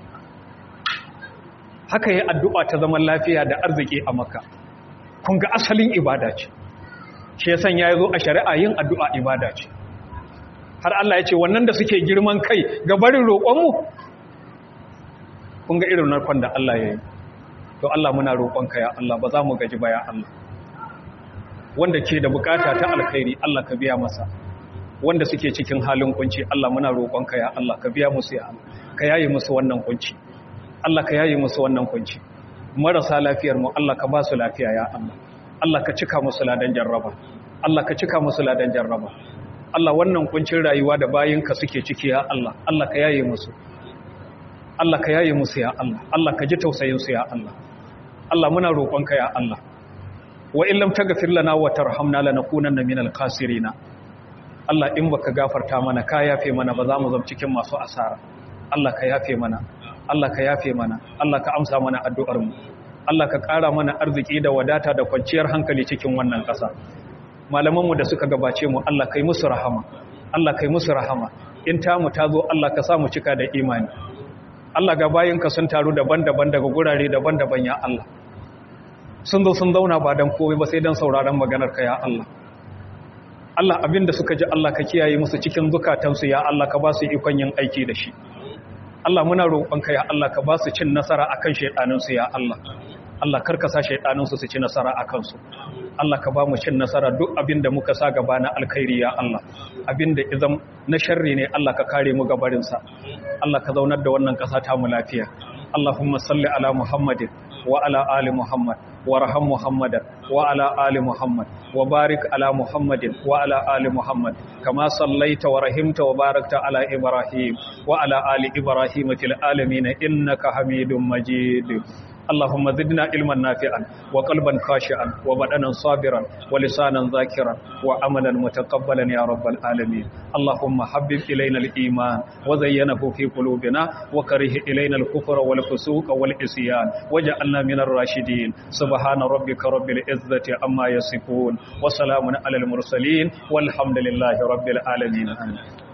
haka yi addu'a ta zaman lafiya da arziki a maka kun ga asalin ibada ce shi ya sanya ya zo a shari'a yin addu'a ibada ce har Allah ya ce wannan da suke girman kai ga barin roƙonmu kun ga irin narkon da Allah ya yi to Allah muna roƙonka ya Allah ba za mu gaji ba ya Allah wanda ke da bukata ta alkhairi Allah ka biya masa wanda suke cikin halin kunci Allah muna roƙonka ya Allah ka biya musu ya Allah ka yaye musu wannan kunci Allah ka yaye musu wannan kunci marasa lafiyar mu Allah ka ba su lafiya ya Allah Allah ka cika musu ladan jarraba Allah ka cika musu ladan jarraba Allah wannan kuncin rayuwa da bayinka suke ciki ya Allah Allah ka yaye musu Allah ka yaye musu ya Allah Allah ka ji tausayin su ya Allah Allah muna roƙonka ya Allah wa in lam taghfir lana wa tarhamna lanakunanna minal khasirin Allah in baka gafarta mana ka yafe mana ba za mu zama cikin masu asara Allah ka yafe mana Allah ka yafe mana Allah ka amsa mana addu'ar mu Allah ka ƙara mana arziki da wadata da kwanciyar hankali cikin wannan ƙasa malamanmu da suka gabace mu Allah kai musu rahama Allah kai musu rahama in tamu ta zo Allah ka sa mu cika da imani Allah ga bayinka sun taru daban-daban daga gurare daban-daban ya Allah sun zo sun zauna ba dan komai ba sai dan sauraron maganar ka ya Allah Allah abinda suka ji Allah ka kiyaye musu cikin zukatansu ya Allah ka ba su ikon yin aiki da shi Allah muna roƙonka ya Allah ka ba su cin nasara akan shaidaninsu ya Allah Allah karka sa shaidaninsu su ci nasara akan su Allah ka ba mu cin nasara duk abinda muka sa gaba na alkhairi ya Allah abinda izam na sharri ne Allah ka kare mu gabarin sa Allah ka zaunar da wannan ƙasa ta mu lafiya Allahumma salli ala Muhammadin wa ala ali Muhammad وارحم محمدا وعلى آل محمد وبارك على محمد وعلى آل محمد كما صليت ورحمت وباركت على إبراهيم وعلى آل إبراهيم في العالمين إنك حميد مجيد اللهم زدنا علما نافعا وقلبا خاشعا وبدنا صابرا ولسانا ذاكرا وعملا متقبلا يا رب العالمين اللهم حبب إلينا الإيمان وزينه في قلوبنا وكره إلينا الكفر والفسوق والعصيان وجعلنا من الراشدين سبحان ربك رب العزة عما يصفون وسلام على المرسلين والحمد لله رب العالمين آمين